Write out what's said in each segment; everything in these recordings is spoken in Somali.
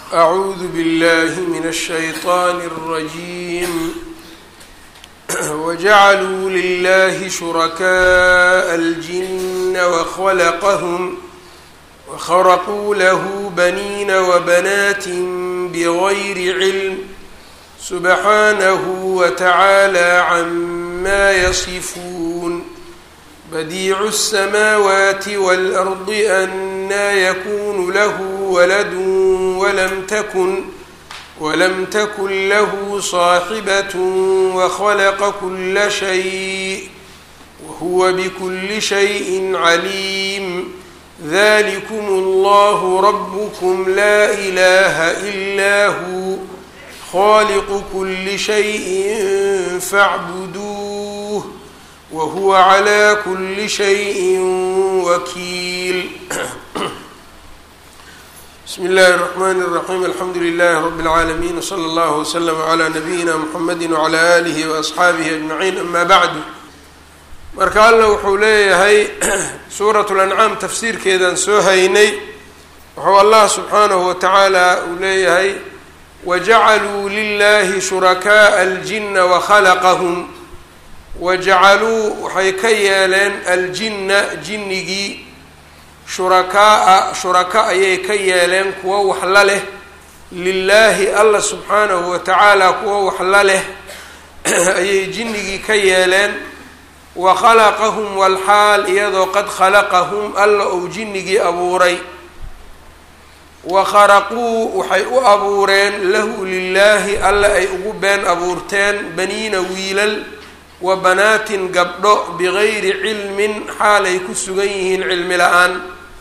أعوذ بالله من الشيطان الرجيم وجعلوا لله شركاء الجن وخلقهم وخرقوا له بنين وبنات بغير علم سبحانه وتعالى عما يصفون بديع السماوات والأرض أنى يكون له ولد ولم تكن ولم تكن له صاحبة وخلق كل شيء وهو بكل شيء عليم ذلكم الله ربكم لا إله إلا هو خالق كل شيء فاعبدوه وهو على كل شيء وكيل بسم الله الرحمن الرحيم الحمد لله رب العالمين وصلى الله وسلم على نبيina mحamedi وعlى آlihi وأصxaabihi أجمعين أma bعdu marka alla wuxuu leeyahay suuraة الأncaam tafsiirkeedaan soo haynay wuxuu allah subxaanaه watacaala uu leeyahay wajacaluu lilahi شhurakaaءa الجina وkhalaqahm wajacaluu waxay ka yeeleen aljina jinnigii shurakaa-a shuraka ayay ka yeeleen kuwo wax la leh lilaahi alla subxaanahu wa tacaala kuwo wax la leh ayay jinnigii ka yeeleen wa khalaqahum walxaal iyadoo qad khalaqahum alla ou jinnigii abuuray wa kharaquu waxay u abuureen lahu lilaahi alla ay ugu been abuurteen baniina wiilal wa banaatin gabdho bigayri cilmin xaalay ku sugan yihiin cilmi la-aan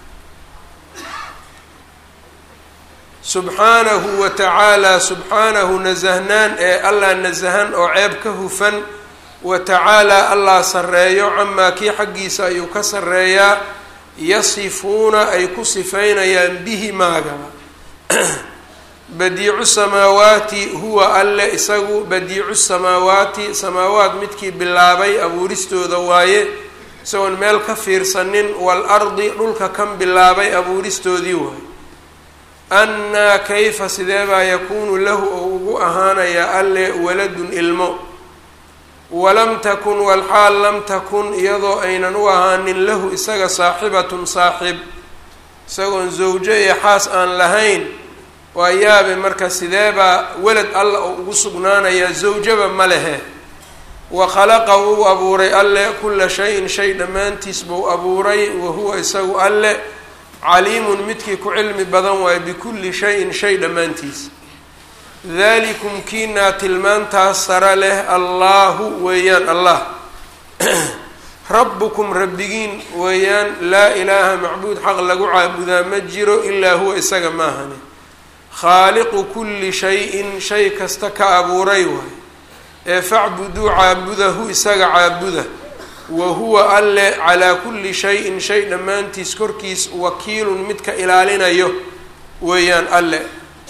subxaanahu wa tacaalaa subxaanahu nasahnaan ee allah nasahan oo ceeb ka hufan wa tacaalaa allah sarreeyo camaa kii xaggiisa ayuu ka sarreeyaa yasifuuna ay ku sifaynayaan bihi maagaba badiicu samaawaati huwa alle isagu badiicu samaawaati samaawaat midkii bilaabay abuuristooda waaye isagoon meel ka fiirsanin waalardi dhulka kan bilaabay abuuristoodii waaye annaa kayfa sidee baa yakuunu lahu oo ugu ahaanayaa alle waladun ilmo walam takun walxaal lam takun iyadoo aynan u ahaanin lahu isaga saaxibatun saaxib isagoon zawjo iyo xaas aan lahayn waa yaabe marka sideebaa welad alla oo ugu sugnaanayaa zawjaba ma lehe wa khalaqa wuu abuuray alle kula shayin shay dhammaantiis buu abuuray wa huwa isagu alle caliimun midkii ku cilmi badan waayo bikulli shayin shay dhammaantiis dalikum kiinaa tilmaantaas sara leh allaahu weeyaan allah rabbukum rabbigiin weeyaan laa ilaaha macbuud xaq lagu caabudaa ma jiro ilaa huwa isaga maahani khaaliqu kulli shay-in shay kasta ka abuuray waay ee facbuduu caabudahu isaga caabuda wa huwa alle calaa kulli shayin shay dhammaantiis korkiis wakiilun midka ilaalinayo weeyaan alle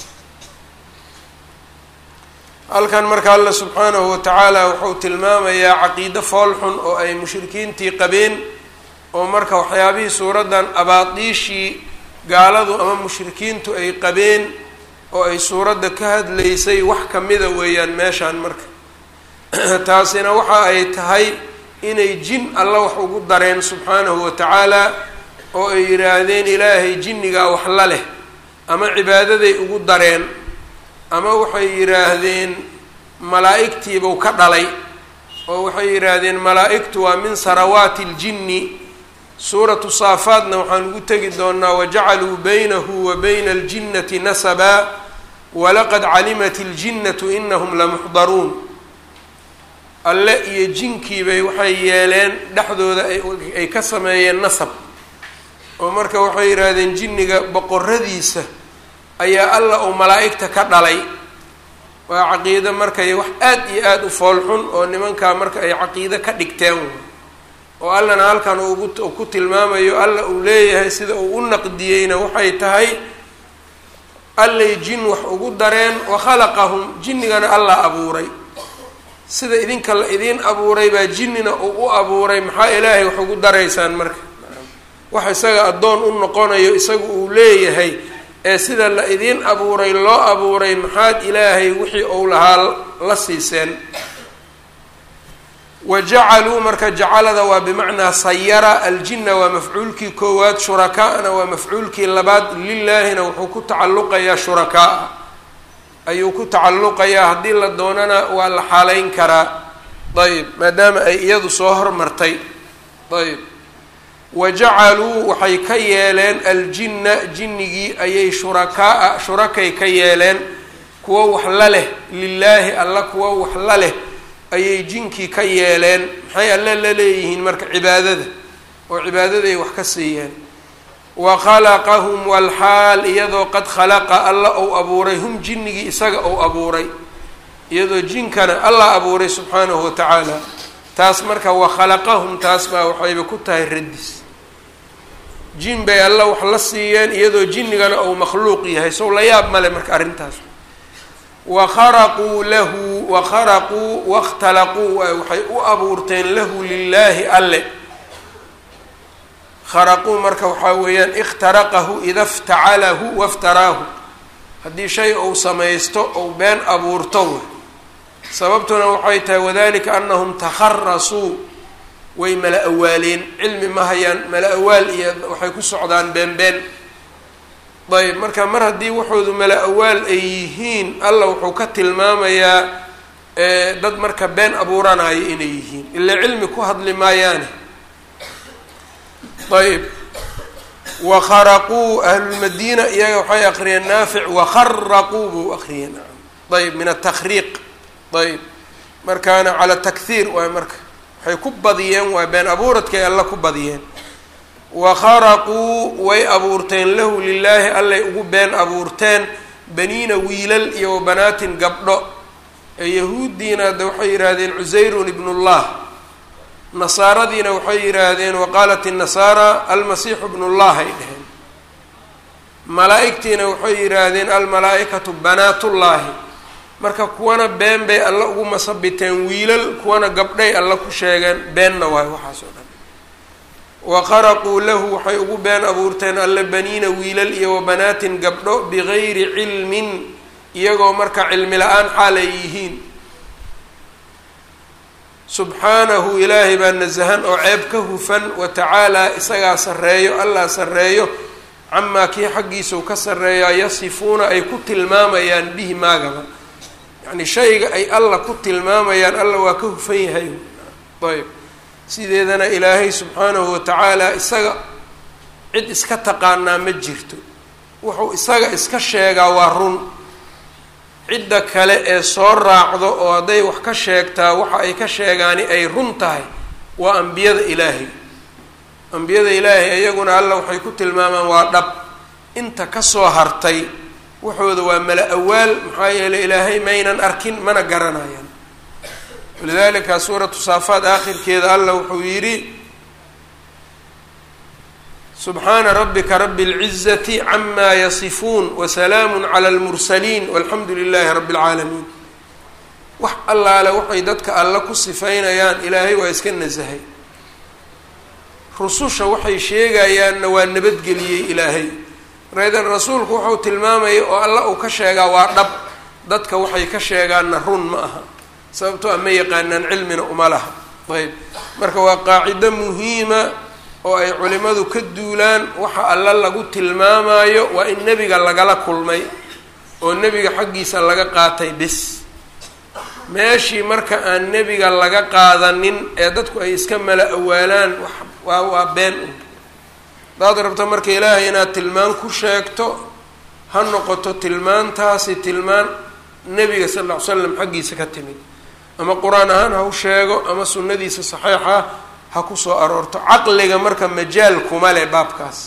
halkan marka alla subxaanahu wa tacaala wuxuu tilmaamayaa caqiido foolxun oo ay mushrikiintii qabeen oo marka waxyaabihii suuraddan abaadiishii gaaladu ama mushrikiintu ay qabeen oo ay suuradda ka hadlaysay wax kamida weeyaan meeshaan marka taasina waxa ay tahay inay jin alla wax ugu dareen subxaanahu wa tacaala oo ay yidhaahdeen ilaahay jinnigaa wax la leh ama cibaadaday ugu dareen ama waxay yidhaahdeen malaa-igtiibuu ka dhalay oo waxay yidhaahdeen malaa-igtu waa min sarawaati ljinni suuratu saafaadna waxaan ugu tegi doonaa wajacaluu baynahu wa bayna aljinnati nasabaa walaqad calimat iljinnatu inahum lamuxdaruun alle iyo jinkiibay waxay yeeleen dhexdooda ay ka sameeyeen nasab oo marka waxay yidhaahdeen jinniga boqoradiisa ayaa alla uu malaa-igta ka dhalay waa caqiido markay wax aad iyo aada u foolxun oo nimankaa marka ay caqiido ka dhigteen oo allana halkan ugu ku tilmaamayo alla uu leeyahay sida uu u naqdiyeyna waxay tahay allay jin wax ugu dareen wa khalaqahum jinnigana allah abuuray sida idinka la idiin abuuray baa jinnina uu u abuuray maxaa ilaahay wax ugu daraysaan marka wax isaga addoon u noqonayo isagu uu leeyahay ee sida la idiin abuuray loo abuuray maxaad ilaahay wixii uu lahaa la siiseen wa jacaluu marka jacalada waa bimacnaa sayara aljinna waa mafcuulkii koowaad shurakaana waa mafcuulkii labaad lilaahina wuxuu ku tacalluqayaa shurakaa ayuu ku tacalluqayaa haddii la doonana waa la xaaleyn karaa ayb maadaama ay iyadu soo hormartay ayb wa jacaluu waxay ka yeeleen aljinna jinnigii ayay shurakaa shurakay ka yeeleen kuwo wax la leh lilaahi alla kuwo wax la leh ayay jinkii ka yeeleen maxay alle la leeyihiin marka cibaadada oo cibaadaday wax ka siiyeen wa khalaqahum walxaal iyadoo qad khalaqa alla ou abuuray hum jinnigii isaga ou abuuray iyadoo jinkana allah abuuray subxaanahu wa tacaala taas marka wa khalaqahum taas baa waxayba ku tahay radis jin bay alla wax la siiyeen iyadoo jinnigana ou makhluuq yahay sow la yaab male marka arrintaas wakharaquu lahu wakharaquu wakhtalaquu waxay u abuurteen lahu lilaahi alle kharaquu marka waxaa weeyaan ikhtaraqahu ida ftacalahu waftaraahu haddii shay ou samaysto ou been abuurto w sababtuna waxay tahay wadalika anahum takharasuu way mala awaaleen cilmi ma hayaan mala awaal iyo waxay ku socdaan been been ayb marka mar haddii waxoodu mala awaal ay yihiin alla wuxuu ka tilmaamayaa dad marka been abuuranayo inay yihiin ilaa cilmi ku hadli maayaane ayb wakharaquu ahlulmadiina iyaga waxay aqriyeen naafic wakharaquu buu aqriyeen ayb min atakriiq ayb markaana cala takhiir waay marka waxay ku badiyeen waa been abuuradkay alla ku badiyeen wakharaquu way abuurteen lahu lilaahi allay ugu been abuurteen baniina wiilal iyo wabanaatin gabdho ee yahuuddiina de waxay yidhaahdeen cusayrun ibnullah nasaaradiina waxay yidhaahdeen waqaalat innasaara almasiixu bnullah ay dheheen malaa-igtiina waxay yidhaahdeen almalaa-ikatu banaatullaahi marka kuwana been bay alla ugu masabiteen wiilal kuwana gabdhay alla ku sheegeen beenna waayo waxaas oo dhan wakharaquu lahu waxay ugu been abuurteen alle baniina wiilal iyo wabanaatin gabdho bigayri cilmin iyagoo marka cilmi la-aan xaal ay yihiin subxaanahu ilaahay baa nasahan oo ceeb ka hufan wa tacaalaa isagaa sarreeyo allah sarreeyo camaa kii xaggiisau ka sarreeyaa yasifuuna ay ku tilmaamayaan bihi maagaba yacni shayga ay alla ku tilmaamayaan alla waa ka hufan yahay ayb sideedana ilaahay subxaanahu wa tacaala isaga cid iska taqaanaa ma jirto wuxuu isaga iska sheegaa waa run cidda kale ee soo raacdo oo hadday wax ka sheegtaa waxa ay ka sheegaani ay run tahay waa ambiyada ilaahay ambiyada ilaahay iyaguna alla waxay ku tilmaamaan waa dhab inta kasoo hartay waxooda waa mala awaal maxaa yeeley ilaahay maynan arkin mana garanayaan walidalika suuratu saafaad aakhirkeeda alla wuxuu yidhi subxaana rabbika rabi اlcizati cama yasifuun wasalaamu cala اlmursaliin walxamdu lilahi rabi اlcaalamiin wax allaale waxay dadka alla ku sifaynayaan ilaahay waa iska nasahay rususha waxay sheegayaanna waa nabadgeliyey ilaahay markaydan rasuulku wuxuu tilmaamayay oo alla uu ka sheegaa waa dhab dadka waxay ka sheegaanna run ma aha sababtoo a ma yaqaanaan cilmina uma laha ayb marka waa qaacido muhiima oo ay culimadu ka duulaan waxa alla lagu tilmaamayo waa in nebiga lagala kulmay oo nebiga xaggiisa laga qaatay bis meeshii marka aan nebiga laga qaadanin ee dadku ay iska mala awaalaan waa waa been un hadaad rabto marka ilaahay inaad tilmaan ku sheegto ha noqoto tilmaantaasi tilmaan nebiga sal lla ly slam xaggiisa ka timid ama qur-aan ahaan ha u sheego ama sunnadiisa saxiixa ha ku soo aroorto caqliga marka majaal kuma leh baabkaas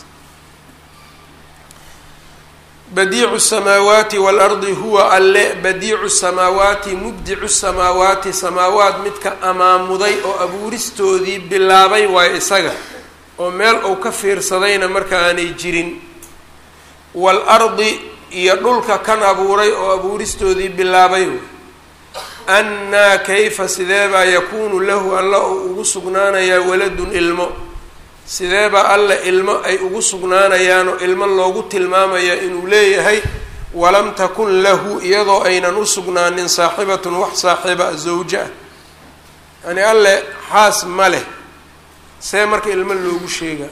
badiicu samaawaati waalardi huwa alle badiicu samaawaati mubdicu samaawaati samaawaat midka amaamuday oo abuuristoodii bilaabay waayo isaga oo meel uu ka fiirsadayna marka aanay jirin waalardi iyo dhulka kan abuuray oo abuuristoodii bilaabay annaa kayfa sidee baa yakuunu lahu alla uu ugu sugnaanayaa waladun ilmo sideeba alle ilmo ay ugu sugnaanayaan oo ilmo loogu tilmaamaya inuu leeyahay walam takun lahu iyadoo aynan u sugnaanin saaxibatun wax saaxiiba zawjo ah yani alle xaas ma leh see marka ilmo loogu sheega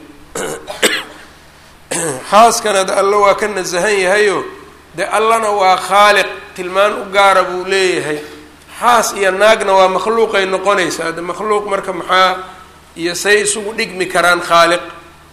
xaaskana de alle waa ka nasahan yahayo de allana waa khaaliq tilmaan u gaara buu leeyahay xaas iyo naagna waa makhluuqay noqonaysaa de makhluuq marka maxaa iyo say isugu dhigmi karaan khaaliq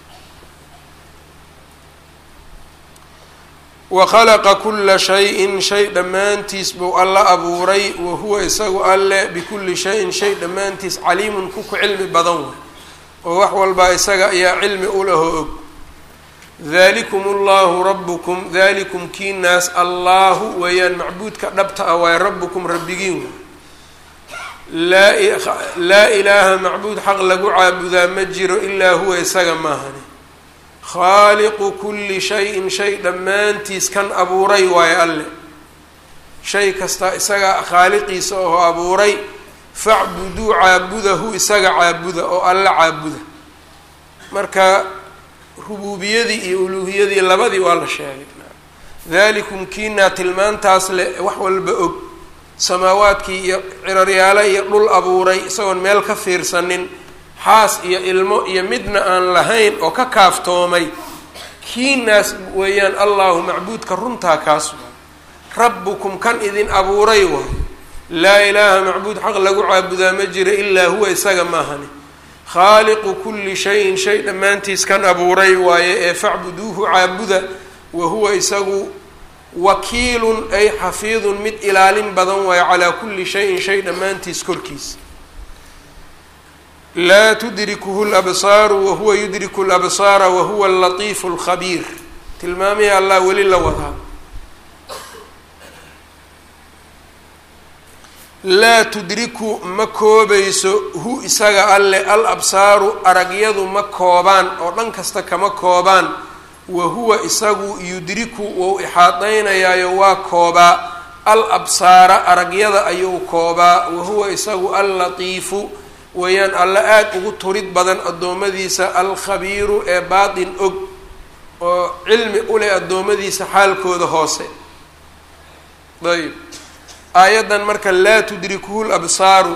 wa khalaqa kula shayin shay dhammaantiis buu alla abuuray wa huwa isagu alle bikulli shayin shay dhammaantiis caliimun ku ku cilmi badan way oo wax walbaa isaga ayaa cilmi u lahoo og dalikum allahu rabukum dalikum kiinaas allaahu weeyaan macbuudka dhabta ah waaye rabukum rabbigiin laa laa ilaaha macbuud xaq lagu caabudaa ma jiro ilaa huwa isaga maahani khaaliqu kulli shayin shay dhammaantiis kan abuuray waayo alle shay kasta isaga khaaliqiisa oo abuuray facbuduu caabudahu isaga caabuda oo alle caabuda marka rubuubiyadii iyo uluuhiyadii labadii waa la sheegay dalikum kiinaa tilmaantaas le wax walba og samaawaadkii iyo ciraryaalo iyo dhul abuuray isagoon meel ka fiirsanin xaas iyo ilmo iyo midna aan lahayn oo ka kaaftoomay kiinaas weeyaan allahu macbuudka runtaa kaas waay rabbukum kan idin abuuray waay laa ilaaha macbuud xaq lagu caabudaa ma jira ilaa huwa isaga maahani khaaliqu kulli shayin shay dhammaantiis kan abuuray waaye ee facbuduuhu caabuda wa huwa isagu wakiilun ay xafiidun mid ilaalin badan waayo calaa kulli shayin shay dhammaantiis korkiisa laa tudrikuhu labsaaru wahuwa yudriku labsaara wahuwa alatiifu alkhabiir tilmaamihii allah weli la wadaa laa tudriku ma koobayso hu isaga alle al absaaru aragyadu ma koobaan oo dhan kasta kama koobaan wa huwa isagu yudriku wou ixaadaynayaayo waa koobaa al absaara aragyada ayuu koobaa wa huwa isagu al latiifu weeyaan alle aada ugu turid badan addoommadiisa alkhabiiru ee baatin og oo cilmi u leh addoommadiisa xaalkooda hoose ayb aayaddan marka laa tudrikuhu labsaaru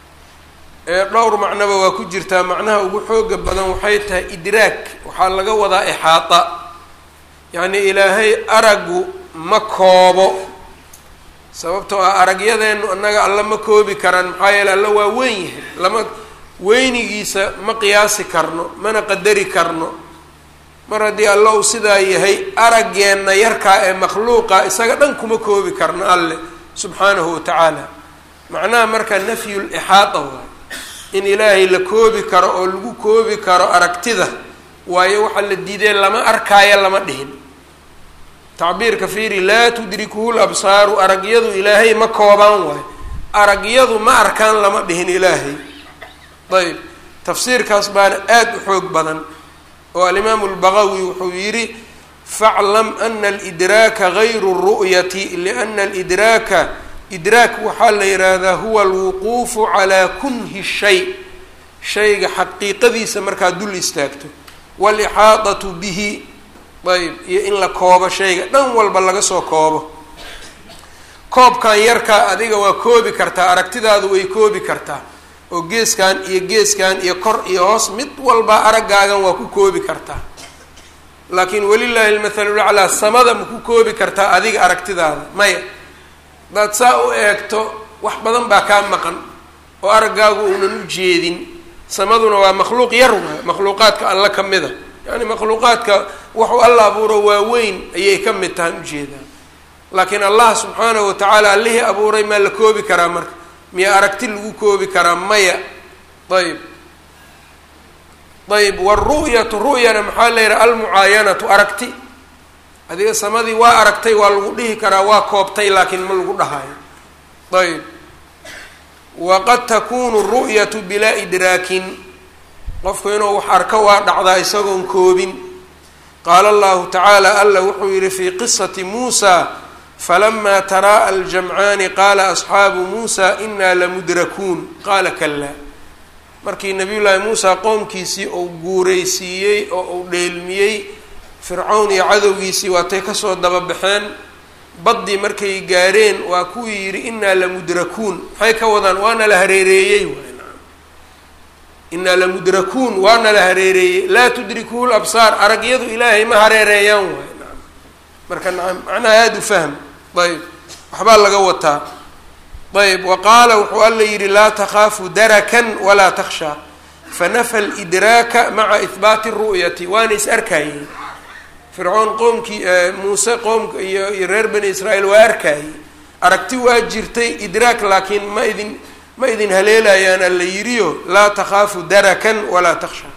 ee dhowr macnoba waa ku jirtaa macnaha ugu xooga badan waxay tahay idraag waxaa laga wadaa ixaata yacnii ilaahay aragu ma koobo sababtoo ah aragyadeennu annaga alla ma koobi karaan maxaa yeele alla waa weyn yahay lama weynigiisa ma qiyaasi karno mana qadari karno mar haddii alla uu sidaa yahay araggeenna yarkaa ee makhluuqa isaga dhan kuma koobi karno alle subxaanahu wa tacaala macnaha marka nafyu lixaata waay in ilaahay la koobi karo oo lagu koobi karo aragtida waayo waxaa la diidee lama arkaayo lama dhihin tacbiirka fiiri laa tudrikuhu labsaaru aragyadu ilaahay ma koobaan waayo aragyadu ma arkaan lama dhihin ilaahay ayb tafsiirkaas baana aada u xoog badan oo alimaamu lbaqawi wuxuu yidhi faclam ana alidraaka gayru ru'yati liana alidraaka idraak waxaa la yidhaahdaa huwa alwuquufu calaa kunhi shay shayga xaqiiqadiisa markaa dul istaagto waalixaadatu bihi ayb iyo in la koobo shayga dhan walba laga soo koobo koobkan yarkaa adiga waa koobi kartaa aragtidaadu way koobi kartaa oo geeskan iyo geeskan iyo kor iyo hoos mid walba araggaagan waa ku koobi kartaa laakiin walilaahi almathalulaclaa samada ma ku koobi kartaa adiga aragtidaada maya hadaad saa u eegto wax badan baa kaa maqan oo araggaagu uunan u jeedin samaduna waa makhluuq yar waay makhluuqaadka alla ka mida yani makhluuqaadka waxuu alla abuuro waaweyn ayay ka mid tahan ujeedaa laakiin allah subxaanahu watacaala allihii abuuray maa la koobi karaa marka miya aragti lagu koobi karaa maya ayb ayb wاru'yatu ru'yana maxaa la yidhaha almucaayanatu aragti adiga samadii waa aragtay waa lagu dhihi karaa waa koobtay laakiin ma lagu dhahayo ayb waqad takunu ru'yatu bilaa idraakin qofku inuu wax arko waa dhacdaa isagoon koobin qaala allahu tacaala alla wuxuu yihi fii qisati muusa falama taraa'a aljamcaani qaala asxaabu muusa inaa lamudrakuun qaala kalaa markii nabiyullaahi muusa qoomkiisii uu guuraysiiyey oo uu dheelmiyey fircawn iyo cadowgiisii waatay kasoo dababaxeen baddii markay gaareen waa kuwii yidhi innaa lamudrakuun maxay ka wadaan waana la hareereeyey innaa lamudrakuun waana la hareereeyey laa tudrikuhu labsaar aragyadu ilaahay ma hareereeyaan waay naam marka naam macnaha aada u fahm ayb waxbaa laga wataa ayb wa qaala wuxuu alla yidhi laa takhaafu darakan walaa takhshaa fanafa lidraaka maca ihbaati ru'yati waana is arkayey fircoon qoomkii muuse qoomka iyo iyo reer bani israa'iil waa arkayey aragti waa jirtay idraak laakiin ma idin ma idin haleelayaan alla yidhiyo laa takhaafu darakan walaa takhshaa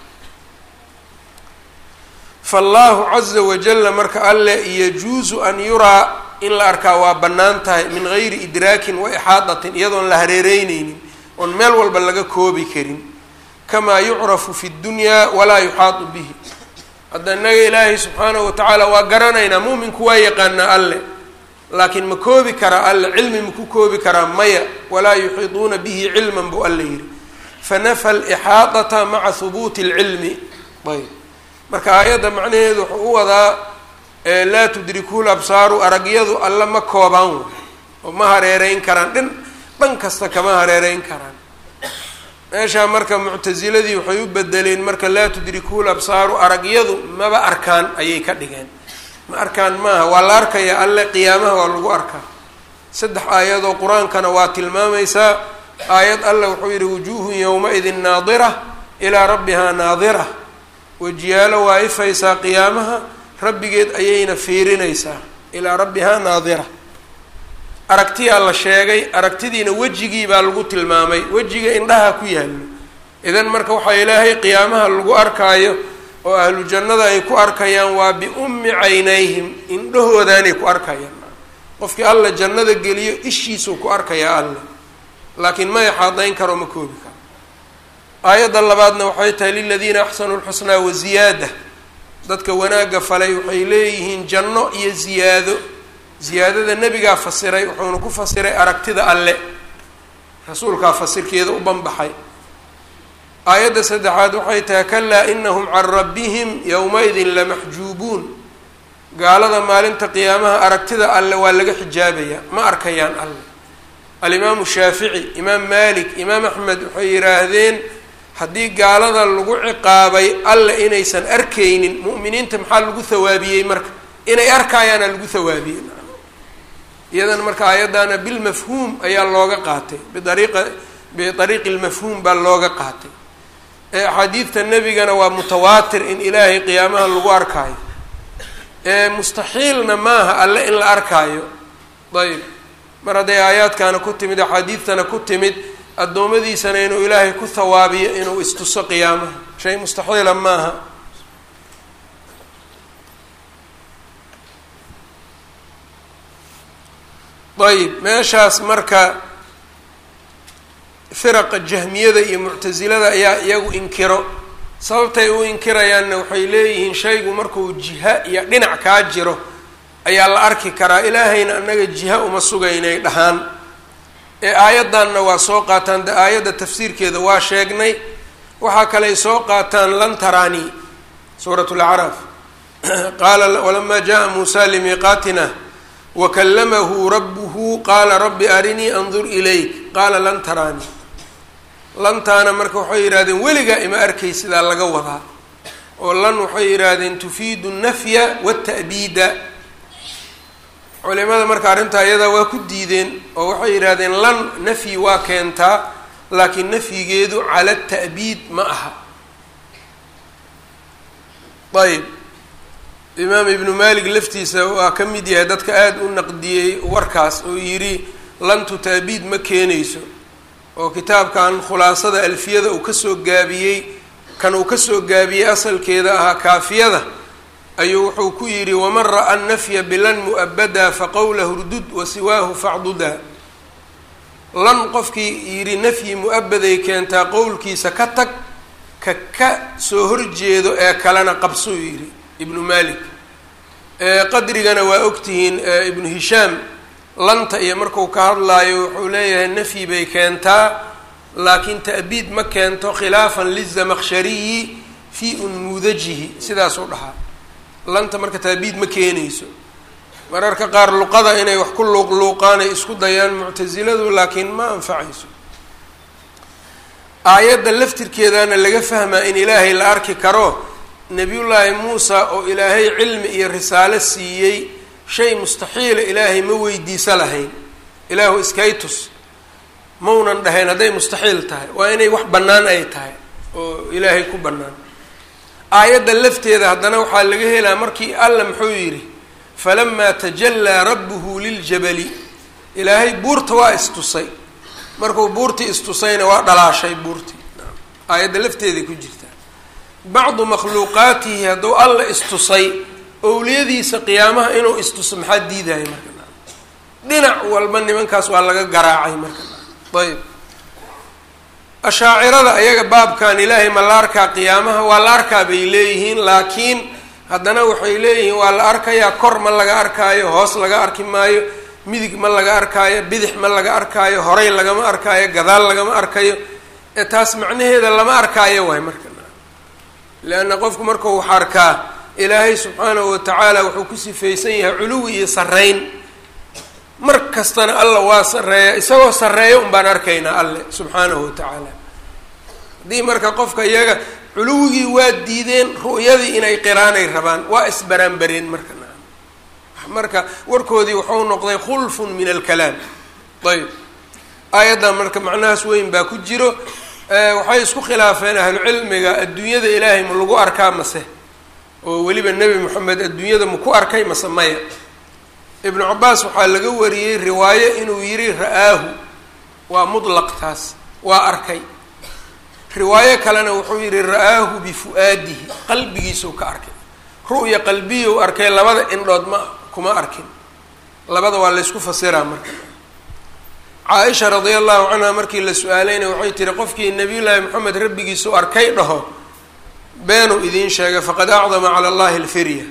faallahu caza wajalla marka alle yajuusu an yuraa in la arkaa waa bannaan tahay min gayri idraakin wa ixaadatin iyadoon la hareereyneynin oon meel walba laga koobi karin kamaa yucrafu fi ddunyaa walaa yuxaadu bihi hadda innaga ilaahay subxaanahu watacaala waa garanaynaa muuminku waa yaqaanaa alle laakiin ma koobi karaa alle cilmi maku koobi karaa maya walaa yuxiiduuna bihi cilman buu alle yidhi fanafa alixaadata maca hubuuti alcilmi ayb marka aayadda macnaheedu wuxuu u wadaa laa tudrikuhu labsaaru aragyadu alle ma koobaan way oo ma hareereyn karaan dhin dhan kasta kama hareereyn karaan meeshaa marka muctasiladii waxay u bedeleen marka laa tudrikuhu labsaaru aragyadu maba arkaan ayay ka dhigeen ma arkaan maaha waa la arkaya alle qiyaamaha waa lagu arkaa saddex aayadoo qur-aankana waa tilmaamaysaa aayad alle wuxuu yidhi wujuuhun yowma-idin naadira ilaa rabbihaa naadira wejiyaalo waa ifaysaa qiyaamaha rabbigeed ayayna fiirinaysaa ilaa rabbihaa naadira aragtiyaa la sheegay aragtidiina wejigii baa lagu tilmaamay wejiga indhaha ku yaallo idan marka waxaa ilaahay qiyaamaha lagu arkaayo oo ahlu jannada ay ku arkayaan waa biummi caynayhim indhahoodaanay ku arkayaan qofkii alla jannada geliyo ishiisuu ku arkayaa alle laakiin ma ixaadayn karo ma koobi karo aayadda labaadna waxay tahay liladiina axsanuu lxusnaa waziyaada dadka wanaagga falay waxay leeyihiin janno iyo ziyaado ziyaadada nebigaa fasiray wuxuuna ku fasiray aragtida alle rasuulkaa fasirkeeda u banbaxay aayadda saddexaad waxay tahay kalaa inahum can rabbihim yowma-idin lamaxjuubuun gaalada maalinta qiyaamaha aragtida alle waa laga xijaabayaa ma arkayaan alle alimaamu shaafici imaam malik imaam axmed waxay yidhaahdeen haddii gaalada lagu ciqaabay alle inaysan arkaynin mu'miniinta maxaa lagu hawaabiyey marka inay arkaayaana lagu hawaabiyey iyadan marka aayaddaana bilmafhuum ayaa looga qaatay biariiqa biariiqi lmafhuum baa looga qaatay ee axaadiidta nebigana waa mutawaatir in ilaahay qiyaamaha lagu arkaayo ee mustaxiilna maaha alle in la arkaayo ayb mar hadday aayaadkaana ku timid axaadiidtana ku timid addoommadiisana inuu ilaahay ku hawaabiyo inuu istuso qiyaamaha shay mustaxiila maaha ayb meeshaas marka firaqa jahmiyada iyo muctasilada ayaa iyagu inkiro sababtay u inkirayaanna waxay leeyihiin shaygu markuu jiha iyo dhinac kaa jiro ayaa la arki karaa ilaahayna annaga jiha uma sugaynay dhahaan ee aayaddanna waa soo qaataan de aayadda tafsiirkeeda waa sheegnay waxaa kaley soo qaataan lan taraani suurat lacraaf qaala walamaa jaa muusa limiiqaatina wakallamahu rabbuhu qaala rabbi arinii andur ilayk qaala lan taraani lantaana marka waxay yidhahdeen weligaa ima arkay sidaa laga wadaa oo lan waxay yidhaahdeen tufiidu nafya wata'biida culimada marka arrintaa iyadaa waa ku diideen oo waxay yidhahdeen lan nafyi waa keentaa laakiin nafyigeedu cala ta'biid ma aha ayb imaam ibnu malik laftiisa waa ka mid yahay dadka aada u naqdiyey warkaas oo yidhi lantu ta'biid ma keenayso oo kitaabkan khulaasada alfiyada uu kasoo gaabiyey kan uu kasoo gaabiyey asalkeeda ahaa kaafiyada ayuu wuxuu ku yidhi waman ra'a nafya bilan mu'abadaa faqowlahu rdud wasiwaahu facdudaa lan qofkii yidhi nafyi mu-abaday keentaa qowlkiisa ka tag ka ka soo horjeedo ee kalena qabsuu yidhi ibnu malik qadrigana waa ogtihiin ibnu hishaam lanta iyo marku ka hadlaayo wuxuu leeyahay nafyi bay keentaa laakiin ta'biid ma keento khilaafan lizamakshariyi fii unmuudajihi sidaasuu dhahaa lanta marka ta'biid ma keenayso mararka qaar luqada inay wax ku luuqluuqaan ay isku dayaan muctasiladu laakiin ma anfacayso aayadda laftirkeedana laga fahmaa in ilaahay la arki karo nebiyullaahi muusa oo ilaahay cilmi iyo risaalo siiyey shay mustaxiila ilaahay ma weydiisa lahayn ilaahu iskaytus maunan dhahayn hadday mustaxiil tahay waa inay wax bannaan ay tahay oo ilaahay ku bannaan aayadda lafteeda haddana waxaa laga helaa markii alla muxuu yidhi falamaa tajallaa rabbuhu liljabali ilaahay buurta waa istusay markuu buurtii istusayna waa dhalaashay buurtii aayadda lafteeday ku jirtaa bacdu makhluuqaatihi hadduu alla istusay owliyadiisa qiyaamaha inuu istuso maxaa diidaya marka dhinac walba nimankaas waa laga garaacay marka ayb ashaacirada ayaga baabkan ilaahay ma la arkaa qiyaamaha waa la arkaa bay leeyihiin laakiin haddana waxay leeyihiin waa la arkayaa kor ma laga arkaayo hoos laga arki maayo midig ma laga arkaayo bidix ma laga arkaayo horay lagama arkaayo gadaal lagama arkayo ee taas macnaheeda lama arkaayo waay marka leanna qofku markuu wax arkaa ilaahay subxaanahu watacaala wuxuu ku sifaysan yahay culuwi iyo sarreyn mar kastana alla waa sarreeya isagoo sarreeya un baan arkaynaa alle subxaanahu watacaala haddii marka qofka iyaga culuwigii waa diideen ru'yadii inay qiraanay rabaan waa isbaraanbareen marka marka warkoodii wuxuu noqday khulfun min alkalaam ayb aayaddan marka macnahaas weyn baa ku jiro waxay isku khilaafeen ahlucilmiga adduunyada ilaahay ma lagu arkaa mase oo weliba nebi moxamed adduunyada ma ku arkay mase maya ibnu cabaas waxaa laga wariyey riwaayo inuu yidhi ra-aahu waa mutlaq taas waa arkay riwaayo kalena wuxuu yidhi ra-aahu bifu-aadihi qalbigiisuu ka arkay ru'ya qalbiyuu arkay labada indhood ma kuma arkin labada waa laysku fasiraa marka caaisha radia allahu canha markii la su-aalayna waxay tihi qofkii nabiyullaahi moxamed rabbigiisu arkay dhaho beenuu idiin sheegay faqad acdama cala allahi alfirya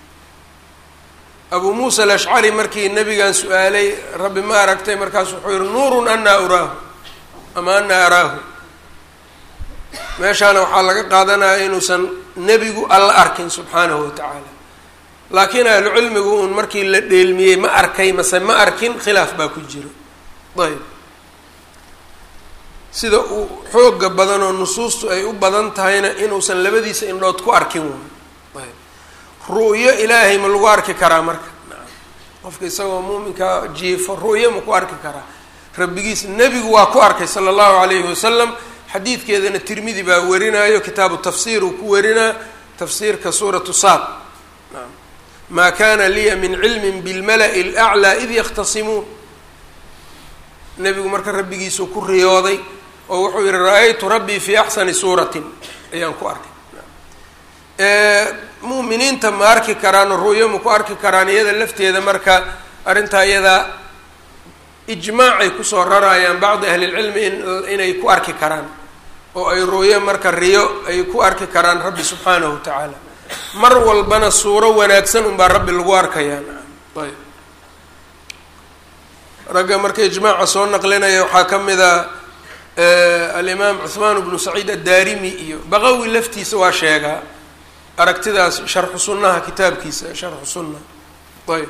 abuu muusa alashcari markii nabigan su-aalay rabbi ma aragtay markaas wuxuu yihi nuurun anaa uraahu ama anaa araahu meeshaana waxaa laga qaadanaya inuusan nebigu alla arkin subxaanahu watacaala laakiin ahlu cilmigu uun markii la dheelmiyey ma arkay mase ma arkin khilaaf baa ku jiro ayb sida uu xooga badan oo nusuustu ay u badan tahayna inuusan labadiisa indhood ku arkin waay ayb ru'yo ilaahay ma lagu arki karaa marka qofka isagoo muuminka jiifo ru'yo ma ku arki karaa rabbigiis nebigu waa ku arkay sala allahu alayhi wasalam xadiidkeedana tirmidi baa warinayo kitaabu tafsiir uu ku warinaa tafsiirka suuratu saad maa kana liya min cilmin bilmala'i alaclaa id yakhtasimuun nebigu marka rabbigiisuu ku riyooday oo wuxuu yihi ra-aytu rabbii fii axsani suuratin ayaan ku arkay mu'miniinta ma arki karaan oo ru'yo ma ku arki karaan iyada lafteeda marka arrintaa iyadaa ijmaacay kusoo rarayaan bacdi ahlilcilmi in inay ku arki karaan oo ay ru'yo marka riyo ay ku arki karaan rabbi subxaanahu watacaala mar walbana suuro wanaagsan unbaa rabbi lagu arkayaa ayb ragga marka ijmaaca soo naqlinaya waxaa ka mid a alimaam cuhmaan bnu saciid addaarimi iyo baqawi laftiisa waa sheegaa aragtidaas sharxu sunnaha kitaabkiisa sharxu sunna ayb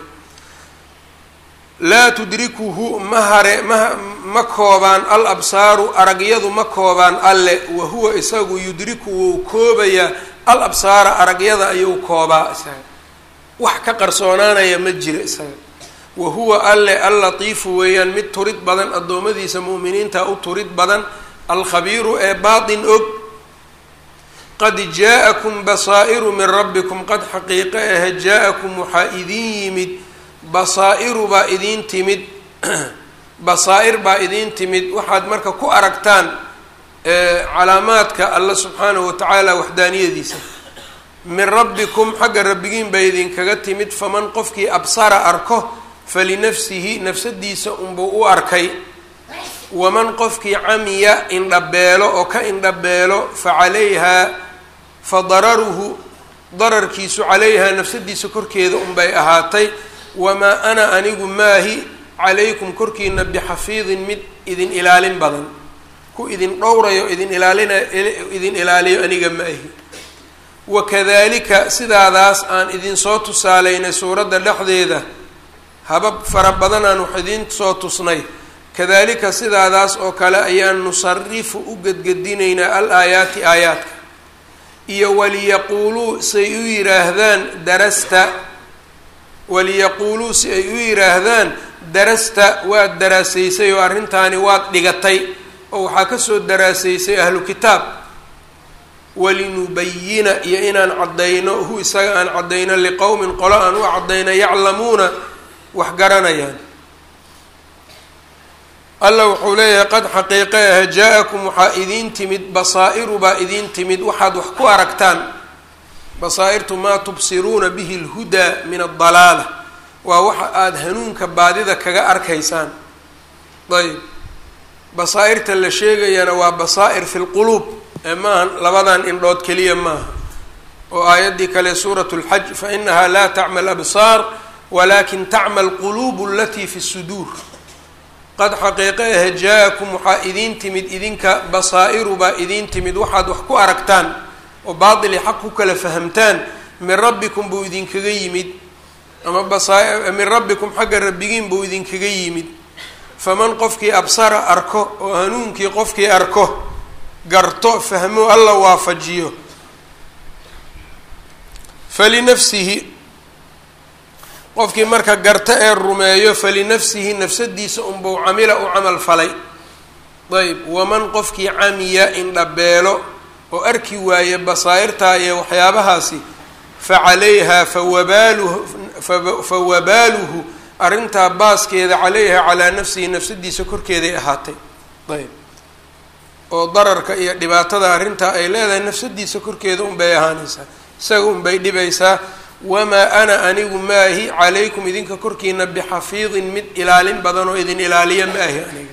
laa tudrikuhu ma hare ma ma koobaan al absaaru aragyadu ma koobaan alle wa huwa isagu yudriku wuu koobayaa al absaara aragyada ayuu koobaa isaga wax ka qarsoonaanaya ma jiro isaga wa huwa alle allatiifu weeyaan mid turid badan addoommadiisa mu'miniinta u turid badan alkhabiiru ee baatin og qad jaa-akum basaa'iru min rabbikum qad xaqiiqe ahe jaa-akum waxaa idin yimid basaa'iru baa idiin timid basaa-ir baa idiin timid waxaad marka ku aragtaan calaamaadka alla subxaanahu watacaala waxdaaniyadiisa min rabbikum xagga rabbigiin bay idinkaga timid faman qofkii absara arko falinafsihi nafsadiisa unbuu u arkay waman qofkii camiya indhabeelo oo ka indhabeelo fa calayhaa fa dararuhu dararkiisu calayhaa nafsadiisa korkeeda unbay ahaatay wamaa ana anigu maahi calaykum korkiina bixafiidin mid idin ilaalin badan ku idin dhowrayo idin ilaalina idin ilaaliyo aniga ma ahi wakadalika sidaadaas aan idinsoo tusaalaynay suuradda dhexdeeda habab fara badanaan wax idiin soo tusnay kadalika sidaadaas oo kale ayaan nusarifu u gedgedinaynaa al aayaati aayaadka iyo waliyaquuluu say u yidhaahdaan darasta waliyaquuluu si ay u yidhaahdaan darasta waad daraasaysay oo arrintaani waad dhigatay oo waxaa kasoo daraasaysay ahlu kitaab walinubayina iyo inaan caddayno hu isaga aan caddayno liqowmin qolo aan u caddayno yaclamuuna wax garanayaan alla wuxuu leeyahay qad xaqiiqe ah jaa-akum waxaa idiin timid basaa'iru baa idiin timid waxaad wax ku aragtaan basaa'irtu maa tubsiruuna bihi lhudaa min adalaala waa waxa aada hanuunka baadida kaga arkaysaan ayb basaa'irta la sheegayana waa basaa'ir fi lquluub ee maaha labadan indhood keliya maaha oo aayaddii kale suurat lxaj fa inaha laa tacma labsaar walakin tacma alquluubu alatii fi suduur qad xaqiiqe ah jaa-akum waxaa idiin timid idinka basaa'iru baa idiin timid waxaad wax ku aragtaan oo baatili xaq ku kala fahamtaan min rabbikum buu idinkaga yimid ama basaa min rabbikum xagga rabbigiin buu idinkaga yimid faman qofkii absara arko oo hanuunkii qofkii arko garto fahmo alla waafajiyo falinafsihi qofkii marka garto ee rumeeyo falinafsihi nafsadiisa unbuu camila u camal falay ayb waman qofkii camiya indhabeelo oo arki waaye basaa'irtaa iyo waxyaabahaasi fa calayha fawabaaluhu fa wabaaluhu arrintaa baaskeeda calayha calaa nafsihi nafsadiisa korkeeday ahaatay ayb oo dararka iyo dhibaatada arrintaa ay leedahay nafsadiisa korkeeda unbay ahaanaysaa isaga unbay dhibaysaa wamaa ana anigu maahi calaykum idinka korkiina bixafiidin mid ilaalin badan oo idin ilaaliya ma ahi aniga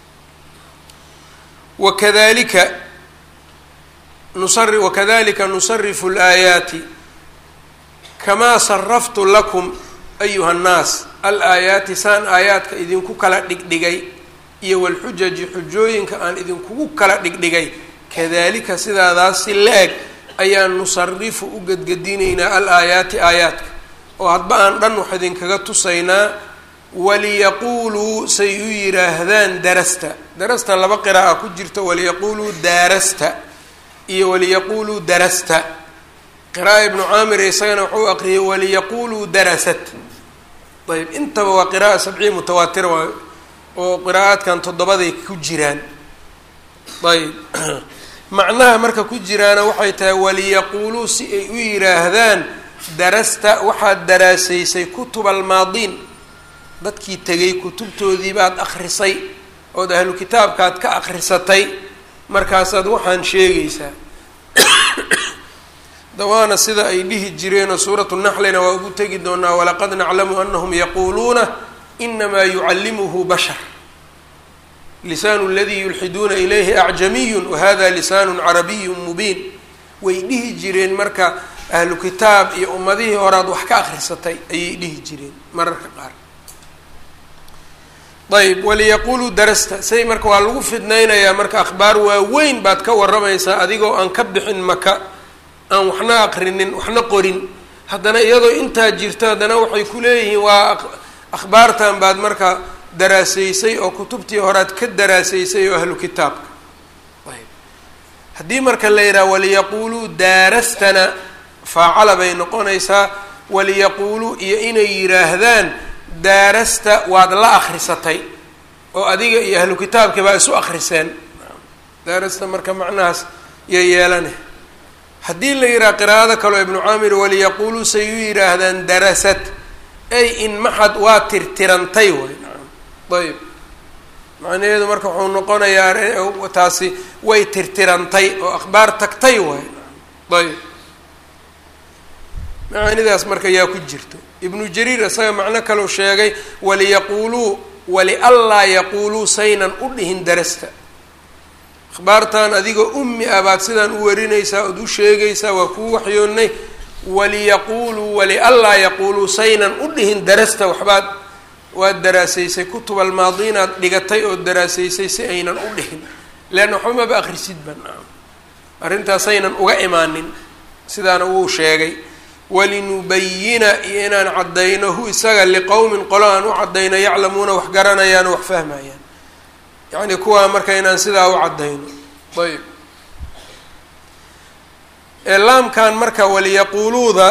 wakadalika nusari wakadalika nusarifu laayaati kamaa saraftu lakum ayuha nnaas al aayaati saan aayaadka idinku kala dhigdhigay iyo walxujaji xujooyinka aan idinkugu kala dhigdhigay kadalika sidaadaas si la-eg ayaan nusarifu u gedgedinaynaa al aayaati aayaadka oo hadba aan dhan wax idinkaga tusaynaa waliyaquuluu say u yidhaahdaan darasta darasta laba qira'a ku jirta waliyaquuluu daarasta iyo waliyaquuluu darasta qira'a ibnu caamir isagana wuxuu aqriyay waliyaquuluu darasat ayb intaba waa qira'a sabciya mutawaatira waa oo qiraa'aadkan toddobaday ku jiraan ayb macnaha marka ku jiraana waxay tahay waliyaquuluu si ay u yidhaahdaan darasta waxaad daraasaysay kutub almaadiin dadkii tegay kutubtoodii baad akrisay ood ahlu kitaabkaad ka akrisatay markaasaad waxaan sheegaysaa dawaana sida ay dhihi jireenoo suuratu naxlina waa ugu tegi doonaa walaqad naclamu anahum yaquuluuna inamaa yucallimuhu bashar lisaanu ladii yulxiduuna ilayhi acjamiyun wahada lisaanu carabiyu mubiin way dhihi jireen marka ahlu kitaab iyo ummadihii horaad wax ka akrisatay ayay dhihi jireen mararka qaar ayb waliyaquuluu darasta say marka waa lagu fidnaynayaa marka akhbaar waaweyn baad ka waramaysaa adigoo aan ka bixin maka aan waxna aqrinin waxna qorin haddana iyadoo intaa jirto haddana waxay ku leeyihiin waa akhbaartan baad marka daraasaysay oo kutubtii horaad ka daraasaysay oo ahlu kitaabka ayb haddii marka la yidhaha waliyaquuluu daarastana faacala bay noqonaysaa waliyaquuluu iyo inay yidhaahdaan daarasta waad la akrisatay oo adiga iyo ahlu kitaabkii baa isu akriseen daarasta marka macnahaas iyo yeelane haddii la yidhaha qiraa'ada kaleo ibnu caamir waliyaquuluu say u yidhaahdaan darasad ay in maxad waa tirtirantay way ayb macnaheedu marka wuxuu noqonayaa taasi way tirtirantay oo akhbaar tagtay waay ayb macaanidaas marka yaa ku jirto ibnu jariir isaga macno kaleu sheegay waliyaquuluu walianlaa yaquuluu saynan u dhihin darasta akhbaartan adigoo ummi ah baad sidaan u warinaysaa ood u sheegaysaa waa kuu waxyoonnay waliyaquuluu walianlaa yaquuluu saynan u dhihin darasta waxbaad waad daraasaysay kutub almaadiinaad dhigatay oo daraasaysay si aynan u dhihin leanna waxba maba akrisid ban arrintaasaynan uga imaanin sidaana wuu sheegay walinubayina iyo inaan caddayno hu isaga liqowmin qolo aan u caddayno yaclamuuna wax garanayaan oo wax fahmayaan yacni kuwaa marka inaan sidaa u caddayno ayb laamkan marka waliyaquuluuda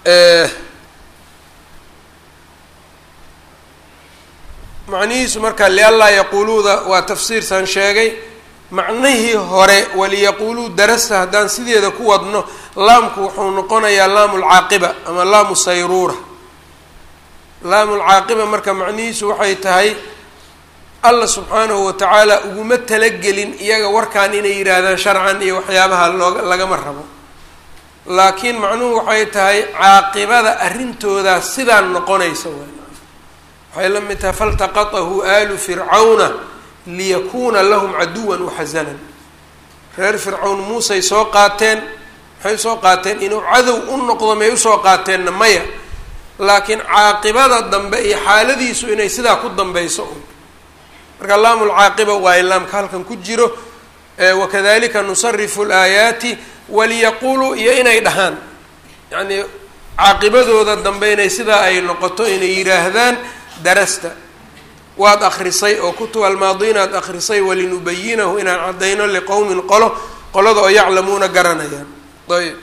macnihiisu marka lianlaa yaquuluuda waa tafsiirsaan sheegay macnihii hore waliyaquuluu darasta haddaan sideeda ku wadno laamku wuxuu noqonayaa laamu lcaaqiba ama laamu sayruura laamu lcaaqiba marka macnihiisu waxay tahay allah subxaanahu watacaala uguma talagelin iyaga warkaan inay yidhaahdaan sharcan iyo waxyaabaha looga lagama rabo laakiin macnuhu waxay tahay caaqibada arrintoodaa sidaan noqonaysa waxay la mid tahay faltaqatahu aalu fircawna liyakuuna lahum caduwan waxasanan reer fircawn muusey soo qaateen maxay usoo qaateen inuu cadow u noqdo may usoo qaateenna maya laakiin caaqibada dambe iyo xaaladiisu inay sidaa ku dambayso un marka laamu lcaaqiba waayo laamka halkan ku jiro wakadalika nusarifu laayaati waliyaquuluu iyo inay dhahaan yacnii caaqibadooda dambe inay sidaa ay noqoto inay yidhaahdaan darasta waad akrisay oo kutub almaadiin aad akrisay walinubayinahu inaan caddayno liqowmin qolo qolada oo yaclamuuna garanayaan ayb